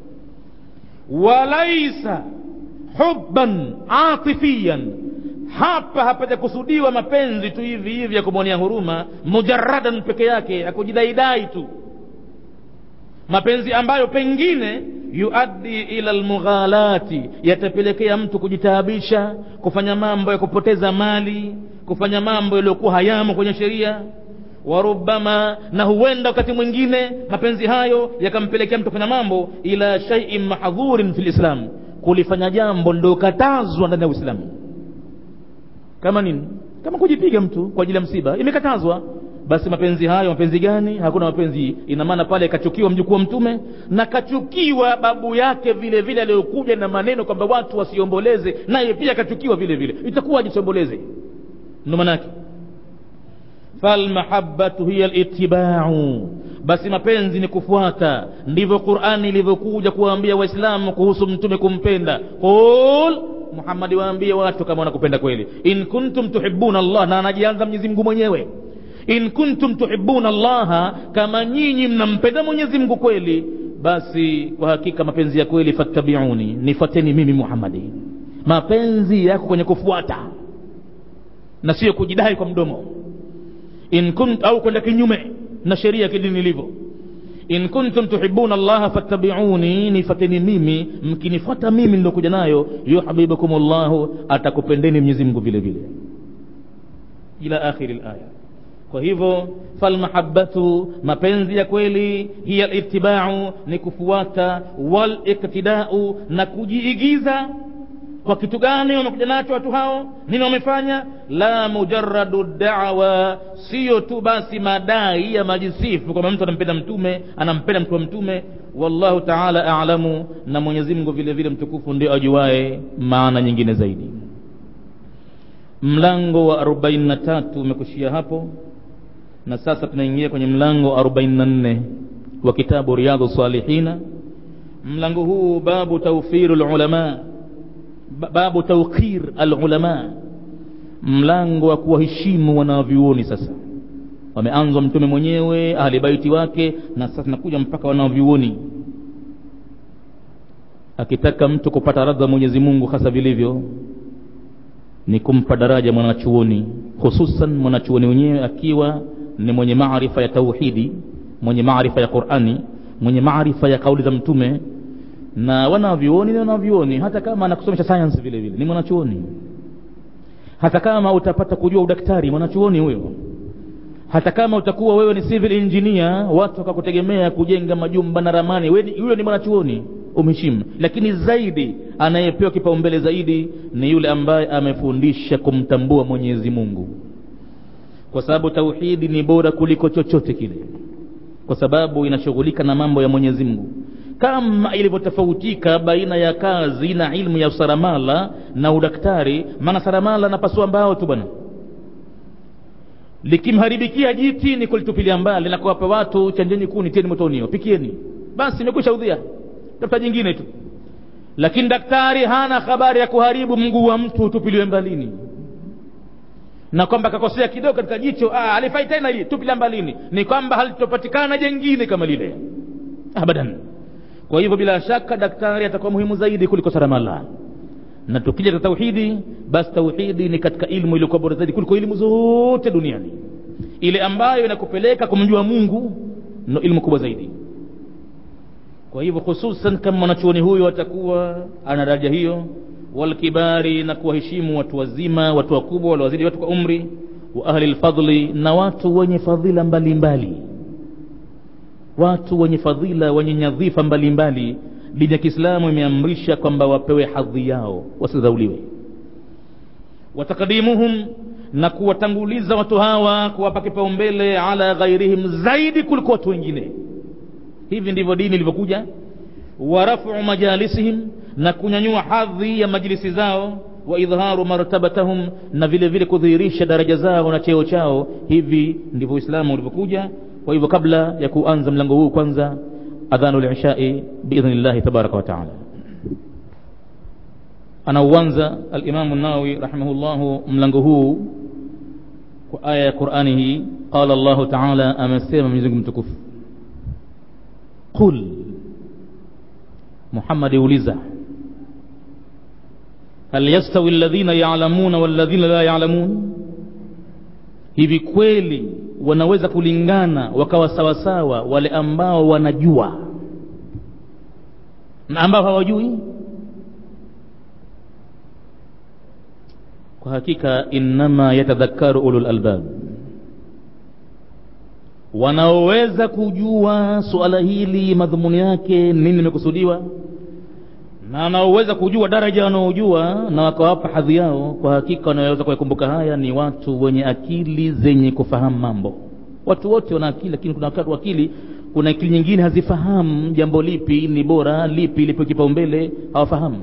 walaisa hubban atifiyan hapa hapajakusudiwa mapenzi tu hivi hivi ya kumwonea huruma mujaradan peke yake ya kujidaidai tu mapenzi ambayo pengine yuaddi ila lmughalati yatapelekea mtu kujitaabisha kufanya mambo ya kupoteza mali kufanya mambo yaliyokuwa hayamo kwenye sheria warubama na huenda wakati mwingine mapenzi hayo yakampelekea mtu kufanya mambo ila shaiin mahdhurin fi lislam kulifanya jambo lilokatazwa ndani ya uislamu kama nini kama kujipiga mtu kwa ajili ya msiba imekatazwa basi mapenzi hayo mapenzi gani hakuna mapenzi ina maana pale kachukiwa mjukuu wa mtume na kachukiwa babu yake vile vile aliyokuja na maneno kwamba watu wasiomboleze naye pia kachukiwa vile vile itakuwa jisiomboleze ndo manake falmahabatu hiya litibau basi mapenzi ni kufuata ndivyo qurani ilivyokuja kuwaambia waislamu kuhusu mtume kumpenda qul muhammadi waambie watu kama wanakupenda kweli in kuntum tuhibuna allah na anajianza mwenyezi mungu mwenyewe in kuntum tuhibuna allaha kama nyinyi mnampenda mwenyezi mungu kweli basi kwa hakika mapenzi ya kweli fattabiuni nifuateni mimi muhammadi mapenzi yako kwenye kufuata na sio kujidai kwa mdomo in kunt au kwenda kinyume na sheria ya kidini ilivyo in kuntum tuhibuna allaha fattabiuni nifateni mimi mkinifuata mimi nilokuja nayo yuhbibukum llahu atakupendeni mwenyezi mungu vile vile ila akhiri laya kwa hivyo falmahabatu mapenzi ya kweli hiya litibau ni kufuata waliktidau na kujiigiza kwa kitu gani wamekuja nacho watu hao nini wamefanya la mujaradu dawa siyo tu basi madai ya majisifu kwamba mtu anampenda mtume anampenda mtu wa mtume wallahu taala alamu na mwenyezi mungu vile vile mtukufu ndio ajuae maana nyingine zaidi mlango wa 43 umekushia hapo na sasa tunaingia kwenye mlango wa 44 wa kitabu riyadhu salihina mlango huu babu tawfiru lulama babu tawqir alulama mlango wa kuwaheshimu wanavyuoni sasa wameanzwa mtume mwenyewe ahli baiti wake na sasa nakuja mpaka wanavyuoni akitaka mtu kupata radha mwenyezi mungu hasa vilivyo ni kumpa daraja mwanachuoni hususan mwanachuoni wenyewe akiwa ni mwenye maarifa ya tauhidi mwenye maarifa ya qurani mwenye maarifa ya kauli za mtume na wanavyuoni ni wanavyuoni hata kama anakusomesha science vile vile ni mwanachuoni hata kama utapata kujua udaktari mwanachuoni huyo hata kama utakuwa wewe ni civil engineer watu wakakutegemea kujenga majumba na ramani huyo ni mwanachuoni umheshimu lakini zaidi anayepewa kipaumbele zaidi ni yule ambaye amefundisha kumtambua mwenyezi mungu kwa sababu tauhidi ni bora kuliko chochote kile kwa sababu inashughulika na mambo ya mwenyezi mungu kama ilivyotofautika baina ya kazi na ilmu ya usaramala na udaktari maana saramala napasua mbao tu bwana likimharibikia jiti ni kulitupilia mbali na kuwapa watu chanjeni kuni tieni motonio pikieni basi imekwisha udhia tafuta jingine tu lakini daktari hana habari ya kuharibu mguu wa mtu utupiliwe mbalini na kwamba kakosea kidogo katika jicho ah, alifai tena hii tupilia mbalini ni kwamba halitopatikana jengine kama lile abadan kwa hivyo bila shaka daktari atakuwa muhimu zaidi kuliko saramala na tukija katika tauhidi basi tauhidi ni katika ilmu iliyokuwa bora zaidi kuliko ilmu zote duniani ile ambayo inakupeleka kumjua mungu no ilmu kubwa zaidi kwa hivyo hususan kama mwanachuoni huyo atakuwa ana daraja hiyo walkibari na kuwaheshimu watu wazima watu wakubwa waliowazidi watu kwa umri wa ahli lfadli na watu wenye fadhila mbalimbali mbali. watu wenye fadhila wenye nyadhifa mbalimbali dini ya kiislamu imeamrisha kwamba wapewe hadhi yao wasidhauliwe watakadimuhum na kuwatanguliza watu hawa kuwapa kipaumbele ala ghairihim zaidi kuliko watu wengine hivi ndivyo dini ilivyokuja warafu majalisihim na kunyanyua hadhi ya majlisi zao wa idharu martabatahum na vile vile kudhihirisha daraja zao na cheo chao hivi ndivyo uislamu ulivyokuja kwa hivyo kabla ya kuanza mlango huu kwanza adhanu lishai biidhnillahi tabaraka wataala anauanza alimamu nawawi rahimahullahu mlango huu kwa aya ya qurani hii qala llahu taala amesema mwenyezimungu mtukufu qul muhammadi uliza hal yastawi alladhina yalamuna walladhina la yalamun hivi kweli wanaweza kulingana wakawa sawasawa wale ambao wanajua na ambao hawajui kwa hakika innama yatadhakaru ulul albab wanaoweza kujua suala hili madhumuni yake nini imekusudiwa na wanaoweza kujua daraja wanaojua na wakawapa hadhi yao kwa hakika wanaweza kuyakumbuka haya ni watu wenye akili zenye kufahamu mambo watu wote wana akili lakini kuna wakati akili kuna akili nyingine hazifahamu jambo lipi ni bora lipi lipo kipaumbele hawafahamu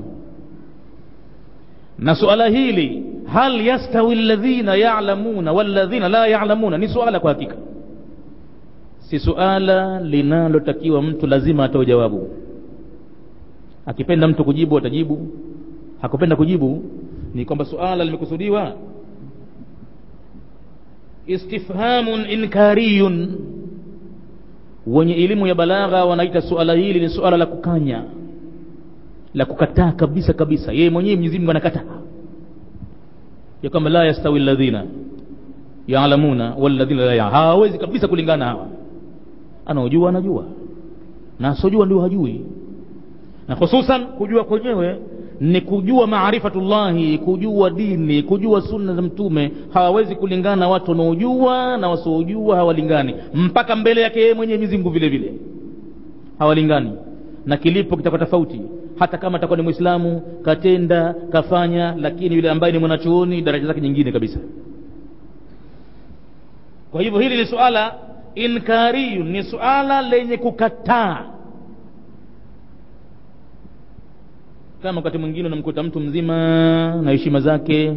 na suala hili hal yastawi alladhina ya'lamuna walladhina la ya'lamuna ni suala kwa hakika si suala linalotakiwa mtu lazima atoe jawabu akipenda mtu kujibu atajibu hakupenda kujibu ni kwamba suala limekusudiwa istifhamun inkariyun wenye elimu ya balagha wanaita suala hili ni suala la kukanya la kukataa kabisa kabisa yeye mwenyewe Mwenyezi Mungu anakataa ya kwamba la yastawi alladhina ya'lamuna walladhina la ya'lamun hawawezi kabisa kulingana hawa anaojua anajua na asojua ndio hajui na hususan kujua kwenyewe ni kujua maarifatullahi kujua dini kujua sunna za mtume hawawezi kulingana watu wanaojua na wasiojua hawalingani mpaka mbele yake yeye mwenyewe Mwenyezi Mungu vile vile hawalingani na kilipo kitakuwa tofauti hata kama atakuwa ni mwislamu katenda kafanya lakini yule ambaye ni mwanachuoni daraja zake nyingine kabisa kwa hivyo hili ni suala inkariyu ni suala lenye kukataa kama wakati mwingine unamkuta mtu mzima na heshima zake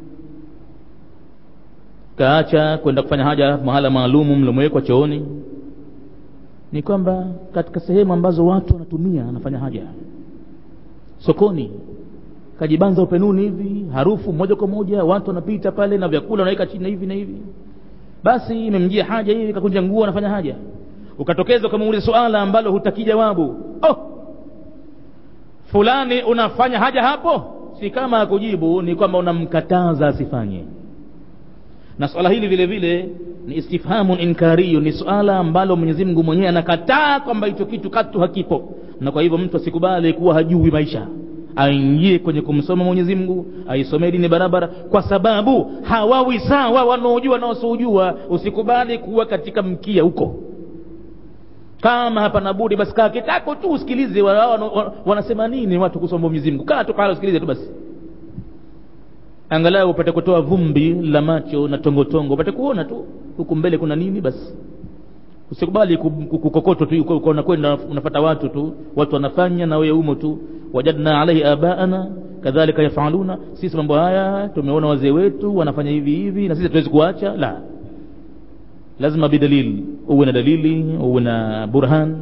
kaacha kwenda kufanya haja mahala maalumu mlomwekwa chooni ni kwamba katika sehemu ambazo watu wanatumia anafanya haja sokoni kajibanza upenuni hivi harufu moja kwa moja watu wanapita pale na vyakula wanaweka chini na hivi na hivi basi imemjia haja hivi kakunja nguo anafanya haja ukatokeza ukamuuliza suala ambalo hutaki jawabu oh fulani unafanya haja hapo si kama akujibu ni kwamba unamkataza asifanye na swala hili vile vile ni istifhamun inkariyu ni suala ambalo Mwenyezi Mungu mwenyewe anakataa kwamba hicho kitu katu hakipo na kwa hivyo mtu asikubali kuwa hajui maisha aingie kwenye kumsoma Mwenyezi Mungu aisomee dini barabara kwa sababu hawawi sawa wanaojua na wasiojua usikubali kuwa katika mkia huko kama hapana budi basi kaa kitako tu usikilize wa, wa, wa, wanasema nini watu kusoma Mwenyezi Mungu kaa tu pale usikilize tu basi angalau upate kutoa vumbi la macho na tongotongo upate kuona tu huku mbele kuna nini basi usikubali kukokotwa tu unakwenda unafata watu tu watu wanafanya na wewe umo tu wajadna alaihi abaana kadhalika yafaluna sisi mambo haya tumeona wazee wetu wanafanya hivi hivi na sisi hatuwezi kuacha la lazima bidalil uwe na dalili uwe na burhan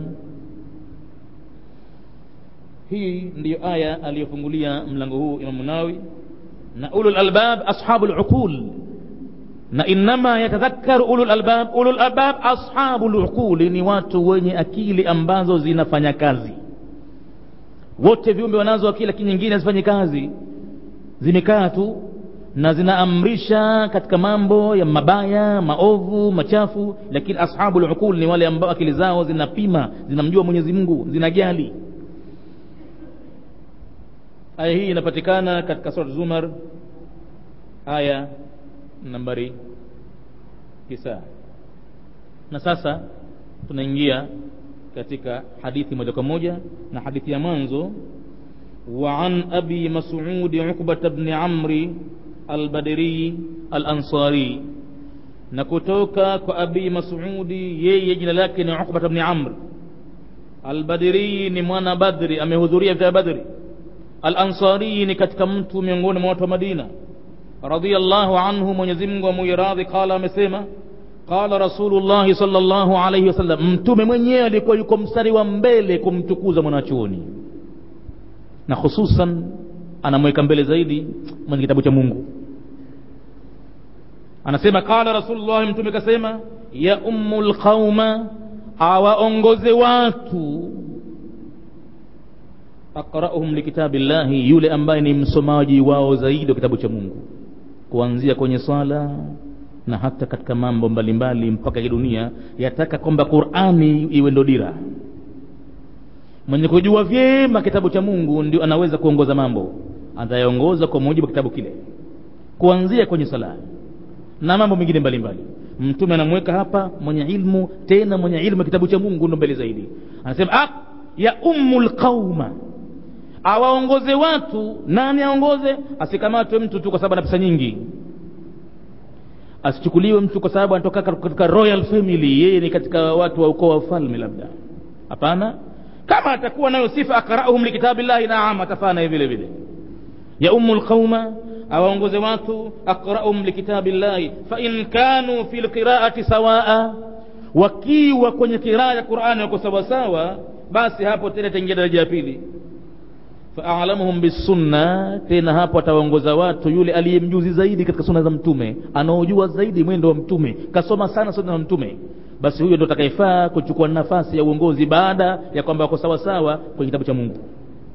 hii ndiyo aya aliyofungulia mlango huu imamu nawi na ulul albab ashabul uqul na innama yatadhakkaru ulul albab ulul albab ashabul uquli ni watu wenye akili ambazo zinafanya kazi wote viumbe wanazo akili lakini nyingine hazifanyi kazi zimekaa tu na zinaamrisha katika mambo ya mabaya maovu machafu lakini ashabul uqul ni wale ambao akili zao zinapima zinamjua Mwenyezi Mungu zinajali aya hii inapatikana katika sura Zumar aya nambari kisaa na sasa tunaingia katika hadithi moja kwa moja na hadithi ya mwanzo وعن أبي مسعود عقبة بن عمرو البدري الأنصاري نكتوك كأبي مسعود يي جنا لكن عقبة بن عمرو البدري ni mwana badri amehudhuria vita badri alansari ni katika mtu miongoni mwa watu wa madina radhiallahu anhu mwenyezi mungu amuiradhi qala amesema qala rasulullahi salllahu alaihi wasallam mtume mwenyewe alikuwa yuko mstari wa mbele kumtukuza mwanachuoni na hususan anamweka mbele zaidi mwenye kitabu cha mungu anasema qala rasulullah mtume kasema ya ummu lqauma awaongoze watu aqrauhum likitabi llahi yule ambaye ni msomaji wao zaidi wa kitabu cha mungu kuanzia kwenye swala na hata katika mambo mbalimbali mpaka ya dunia yataka kwamba qurani iwe ndo dira mwenye kujua vyema kitabu cha mungu ndio anaweza kuongoza mambo atayaongoza kwa mujibu wa kitabu kile kuanzia kwenye sala na mambo mengine mbalimbali mtume anamweka hapa mwenye ilmu tena mwenye ilmu ya kitabu cha mungu ndo mbele zaidi anasema ah, ya ummu lqauma awaongoze watu nani aongoze asikamatwe mtu tu kwa sababu ana pesa nyingi asichukuliwe mtu kwa sababu anatoka katika royal family yeye ni katika watu wa ukoo wa ufalme labda hapana kama atakuwa nayo sifa akrauhum likitabillahi naam atafana vile vile ya ummu lqauma awaongoze watu aqrauhum likitabillahi fain kanu fi lqiraati sawaa wakiwa kwenye kiraa ya qurani wako sawasawa basi hapo tena itaingia daraja ya pili faalamuhum bisunna tena hapo atawaongoza watu yule aliyemjuzi zaidi katika sunna za mtume anaojua zaidi mwendo wa mtume kasoma sana sunna za mtume basi huyo ndo atakayefaa kuchukua nafasi ya uongozi baada ya kwamba wako sawasawa kwenye kitabu cha mungu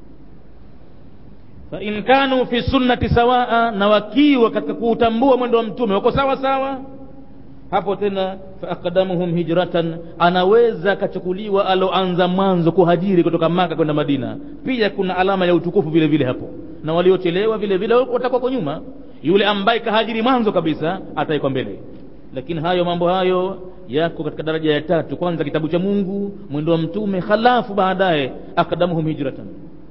fain kanu fi sunnati sawaa na wakiwa katika kuutambua mwendo wa mtume wako sawa sawa hapo tena faaqdamuhum hijratan anaweza akachukuliwa aloanza mwanzo kuhajiri kutoka maka kwenda madina pia kuna alama ya utukufu vile vile hapo na waliochelewa vile vile watakuwa kwa nyuma yule ambaye kahajiri mwanzo kabisa ataikwa mbele lakini hayo mambo hayo yako katika daraja ya tatu kwanza kitabu cha mungu mwendo wa mtume halafu baadaye akdamuhum hijratan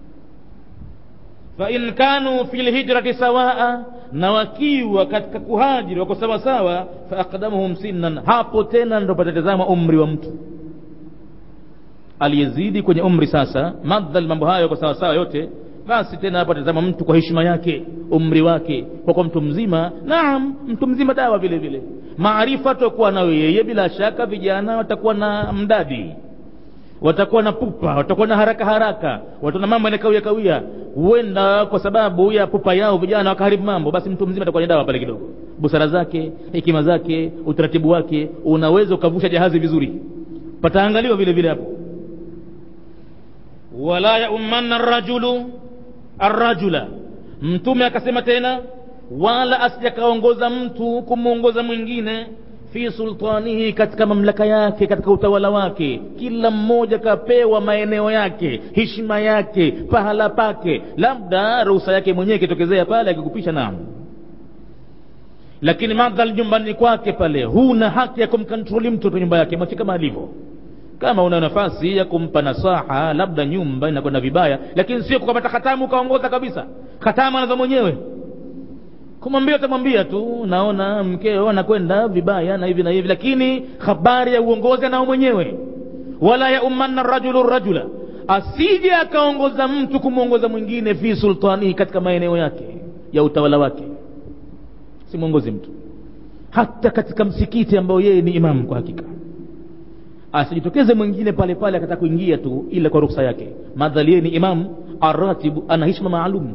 fain kanu fi lhijrati sawaa na wakiwa katika kuhajiri wako sawasawa faaqdamuhum sinnan hapo tena ndo patatazama umri wa mtu aliyezidi kwenye umri sasa madhal mambo hayo yako sawasawa yote basi tena hapo atazama mtu kwa heshima yake umri wake kwa kuwa mtu mzima naam mtu mzima dawa vile vile maarifa atakuwa nayo yeye bila shaka vijana watakuwa na mdadi watakuwa na pupa watakuwa na haraka haraka wataona mambo yanakawia kawia huenda kwa sababu ya pupa yao vijana wakaharibu mambo basi mtu mzima atakuwa ni dawa pale kidogo busara zake hekima zake utaratibu wake unaweza ukavusha jahazi vizuri pataangaliwa vile vile hapo wala yaumanna rajulu arrajula mtume akasema tena wala asijakaongoza mtu kumwongoza mwingine fi sultanihi katika mamlaka yake katika utawala wake kila mmoja kapewa maeneo yake heshima yake pahala pake labda ruhusa yake mwenyewe ikitokezea pale akikupisha naam lakini madhal nyumbani kwake pale huna haki ya kumkontroli mtoto nyumba yake mwache kama alivyo kama una nafasi ya kumpa nasaha labda nyumba inakwenda vibaya lakini sio kukamata hatamu ukaongoza kabisa hatamu anazo mwenyewe kumwambia utamwambia tu naona mkeo anakwenda vibaya na hivi na hivi lakini habari ya uongozi anao mwenyewe wala yaumanna rajulu rajula asije akaongoza mtu kumwongoza mwingine fi sultanihi katika maeneo yake ya utawala wake simwongozi mtu hata katika msikiti ambao yeye ni imamu kwa hakika asijitokeze mwingine pale pale akataka kuingia tu ila kwa ruksa yake madhali yeye ni imamu aratibu ana hishma maalum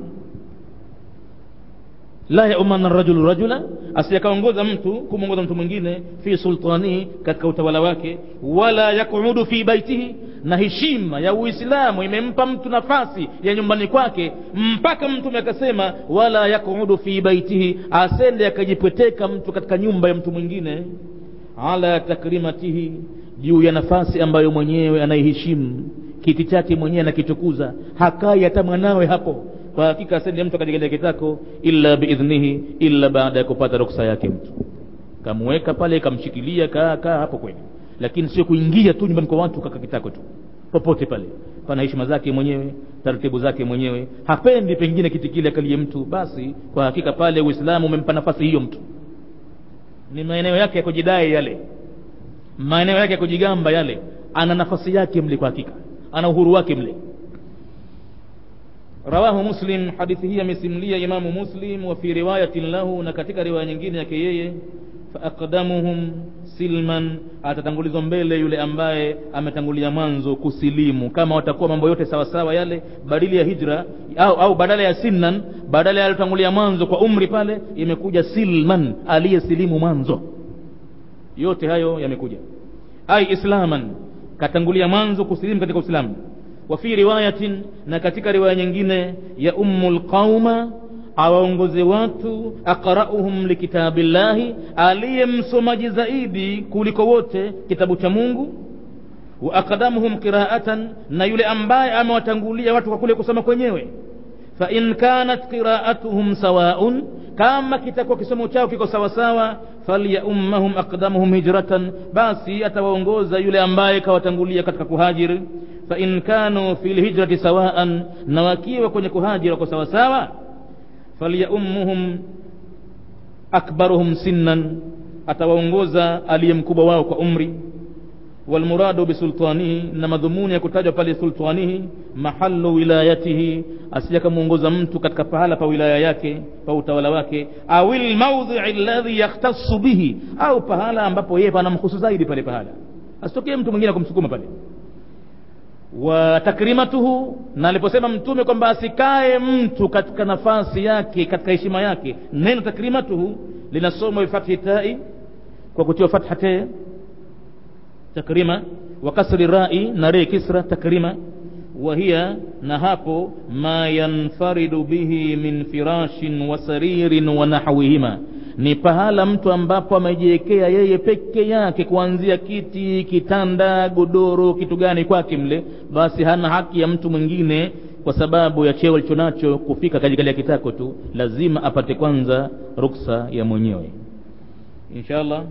la yaumana rajulu rajula asiyakaongoza mtu kumwongoza mtu mwingine fi sultanihi katika utawala wake wala yakuudu fi baitihi na heshima ya uislamu imempa mtu nafasi ya nyumbani kwake mpaka mtume akasema wala yakuudu fi baitihi asende akajipweteka mtu katika nyumba ya mtu mwingine ala takrimatihi juu ya nafasi ambayo mwenyewe anaiheshimu kiti chake mwenyewe anakitukuza hakai hata mwanawe hapo kwa hakika asende mtu akajigalia kitako illa biidhnihi illa baada ya kupata ruksa yake mtu kamweka pale kamshikilia kaa kaa hapo kweli lakini sio kuingia tu nyumbani kwa watu kaka kitako tu popote pale pana heshima zake mwenyewe taratibu zake mwenyewe hapendi pengine kiti kile akalie mtu basi kwa hakika pale uislamu umempa nafasi hiyo mtu ni maeneo yake ya kujidai yale maeneo yake ya kujigamba yale ana nafasi yake mle kwa hakika ana uhuru wake mle rawahu muslim hadithi hii amesimulia imamu muslim wa fi riwayatin lahu na katika riwaya nyingine yake yeye faaqdamuhum silman atatangulizwa mbele yule ambaye ametangulia mwanzo kusilimu kama watakuwa mambo yote sawasawa yale badili ya hijra au, au badala ya sinnan badala ya alitangulia mwanzo kwa umri pale imekuja silman aliyesilimu mwanzo yote hayo yamekuja ai islaman katangulia mwanzo kusilimu katika uislamu wa fi riwayatin na katika riwaya nyingine ya ummul qauma awaongoze watu aqrauhum likitabillahi aliye msomaji zaidi kuliko wote kitabu cha mungu wa aqdamuhum qiraatan na yule ambaye amewatangulia watu kwa kule kusoma kwenyewe fa in kanat qiraatuhum sawaun kama kitakuwa kisomo chao kiko sawasawa falyaummahum aqdamuhum hijratan basi atawaongoza yule ambaye kawatangulia katika kuhajiri fa in kanu fi lhijrati sawaan na wakiwa kwenye kuhajiri wako sawasawa falyaummuhum akbaruhum sinnan atawaongoza aliye mkubwa wao kwa umri walmuradu bisultanihi na madhumuni ya kutajwa pale sultanihi mahalu wilayatihi asija kamwongoza mtu katika pahala pa wilaya yake pa utawala wake au lmaudhii alladhi yakhtasu bihi au pahala ambapo yeye panamhusu zaidi pale pahala asitokee mtu mwingine kumsukuma pale wa takrimatuhu na aliposema mtume kwamba asikae mtu katika nafasi yake katika heshima yake neno takrimatuhu linasomwa bifathi tai kwa kutiwa fatha te takrima wa kasri rai na re kisra takrima وهي نهapo ما ينفرد به من فراش وسرير ونحوهما ni pahala mtu ambapo amejiwekea yeye peke yake kuanzia kiti kitanda godoro kitu gani kwake mle basi hana haki ya mtu mwingine kwa sababu ya cheo alichonacho kufika kajikalia kitako tu lazima apate kwanza ruksa ya mwenyewe inshallah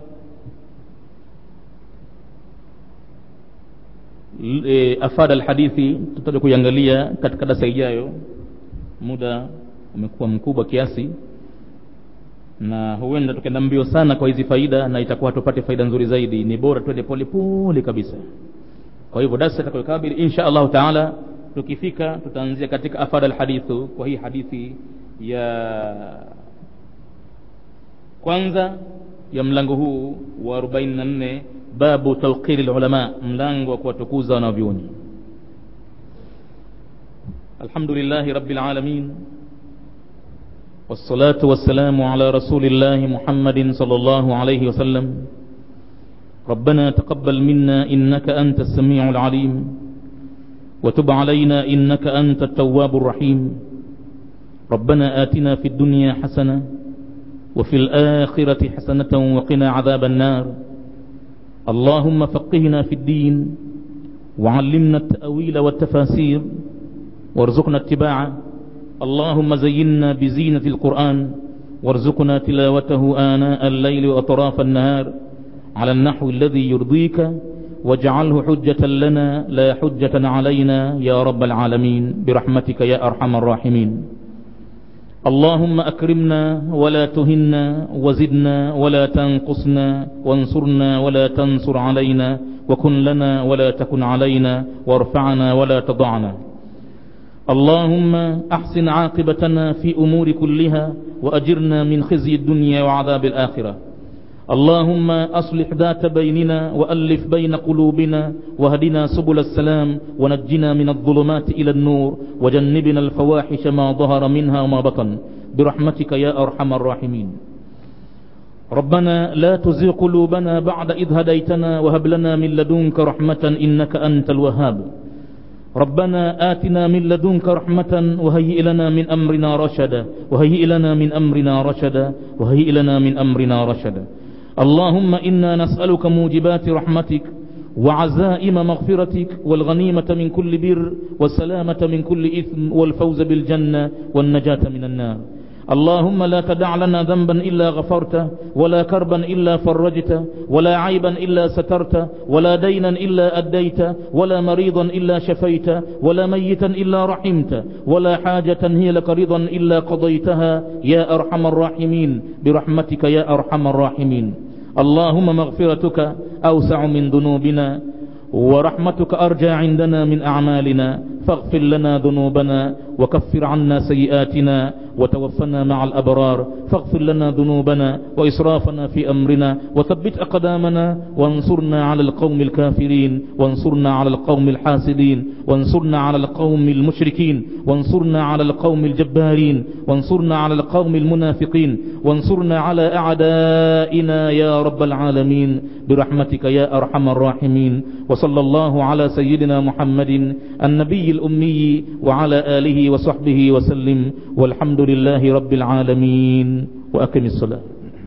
e, afada alhadithi tutaja kuiangalia katika darasa ijayo muda umekuwa mkubwa kiasi na huenda tukaenda mbio sana kwa hizi faida na itakuwa tupate faida nzuri zaidi ni bora twende pole pole kabisa kwa hivyo darasa itakayokabili insha allahu taala tukifika tutaanzia katika afada alhadithu kwa hii hadithi ya kwanza ya mlango huu wa 44 babu tawqiri lulama mlango wa kuwatukuza wanavyuoni alhamdulillahi rabbil alamin والصلاة والسلام على رسول الله محمد صلى الله عليه وسلم ربنا تقبل منا إنك أنت السميع العليم وتب علينا إنك أنت التواب الرحيم ربنا آتنا في الدنيا حسنة وفي الآخرة حسنة وقنا عذاب النار اللهم فقهنا في الدين وعلمنا التأويل والتفاسير وارزقنا اتباعه اللهم زينا بزينة القرآن وارزقنا تلاوته آناء الليل وأطراف النهار على النحو الذي يرضيك واجعله حجة لنا لا حجة علينا يا رب العالمين برحمتك يا أرحم الراحمين اللهم أكرمنا ولا تهنا وزدنا ولا تنقصنا وانصرنا ولا تنصر علينا وكن لنا ولا تكن علينا وارفعنا ولا تضعنا اللهم أحسن عاقبتنا في أمور كلها وأجرنا من خزي الدنيا وعذاب الآخرة اللهم أصلح ذات بيننا وألف بين قلوبنا وهدنا سبل السلام ونجنا من الظلمات إلى النور وجنبنا الفواحش ما ظهر منها وما بطن برحمتك يا أرحم الراحمين ربنا لا تزغ قلوبنا بعد إذ هديتنا وهب لنا من لدنك رحمة إنك أنت الوهاب ربنا آتنا من لدنك رحمة وهيئ لنا من أمرنا رشدا وهيئ لنا من أمرنا رشدا وهيئ لنا من أمرنا رشدا اللهم إنا نسألك موجبات رحمتك وعزائم مغفرتك والغنيمة من كل بر والسلامة من كل إثم والفوز بالجنة والنجاة من النار اللهم لا تدع لنا ذنبا إلا غفرته ولا كربا إلا فرجته ولا عيبا إلا سترته ولا دينا إلا أديته ولا مريضا إلا شفيته ولا ميتا إلا رحمته ولا حاجة هي لك رضا إلا قضيتها يا أرحم الراحمين برحمتك يا أرحم الراحمين اللهم مغفرتك أوسع من ذنوبنا ورحمتك أرجى عندنا من أعمالنا فاغفر لنا ذنوبنا وكفر عنا سيئاتنا وتوفنا مع الأبرار فاغفر لنا ذنوبنا وإسرافنا في أمرنا وثبت أقدامنا وانصرنا على القوم الكافرين وانصرنا على القوم الحاسدين وانصرنا على القوم المشركين وانصرنا على القوم الجبارين وانصرنا على القوم المنافقين وانصرنا على أعدائنا يا رب العالمين برحمتك يا أرحم الراحمين وصلى الله على سيدنا محمد النبي الأمي وعلى آله وصحبه وسلم والحمد لله رب العالمين وأقم الصلاة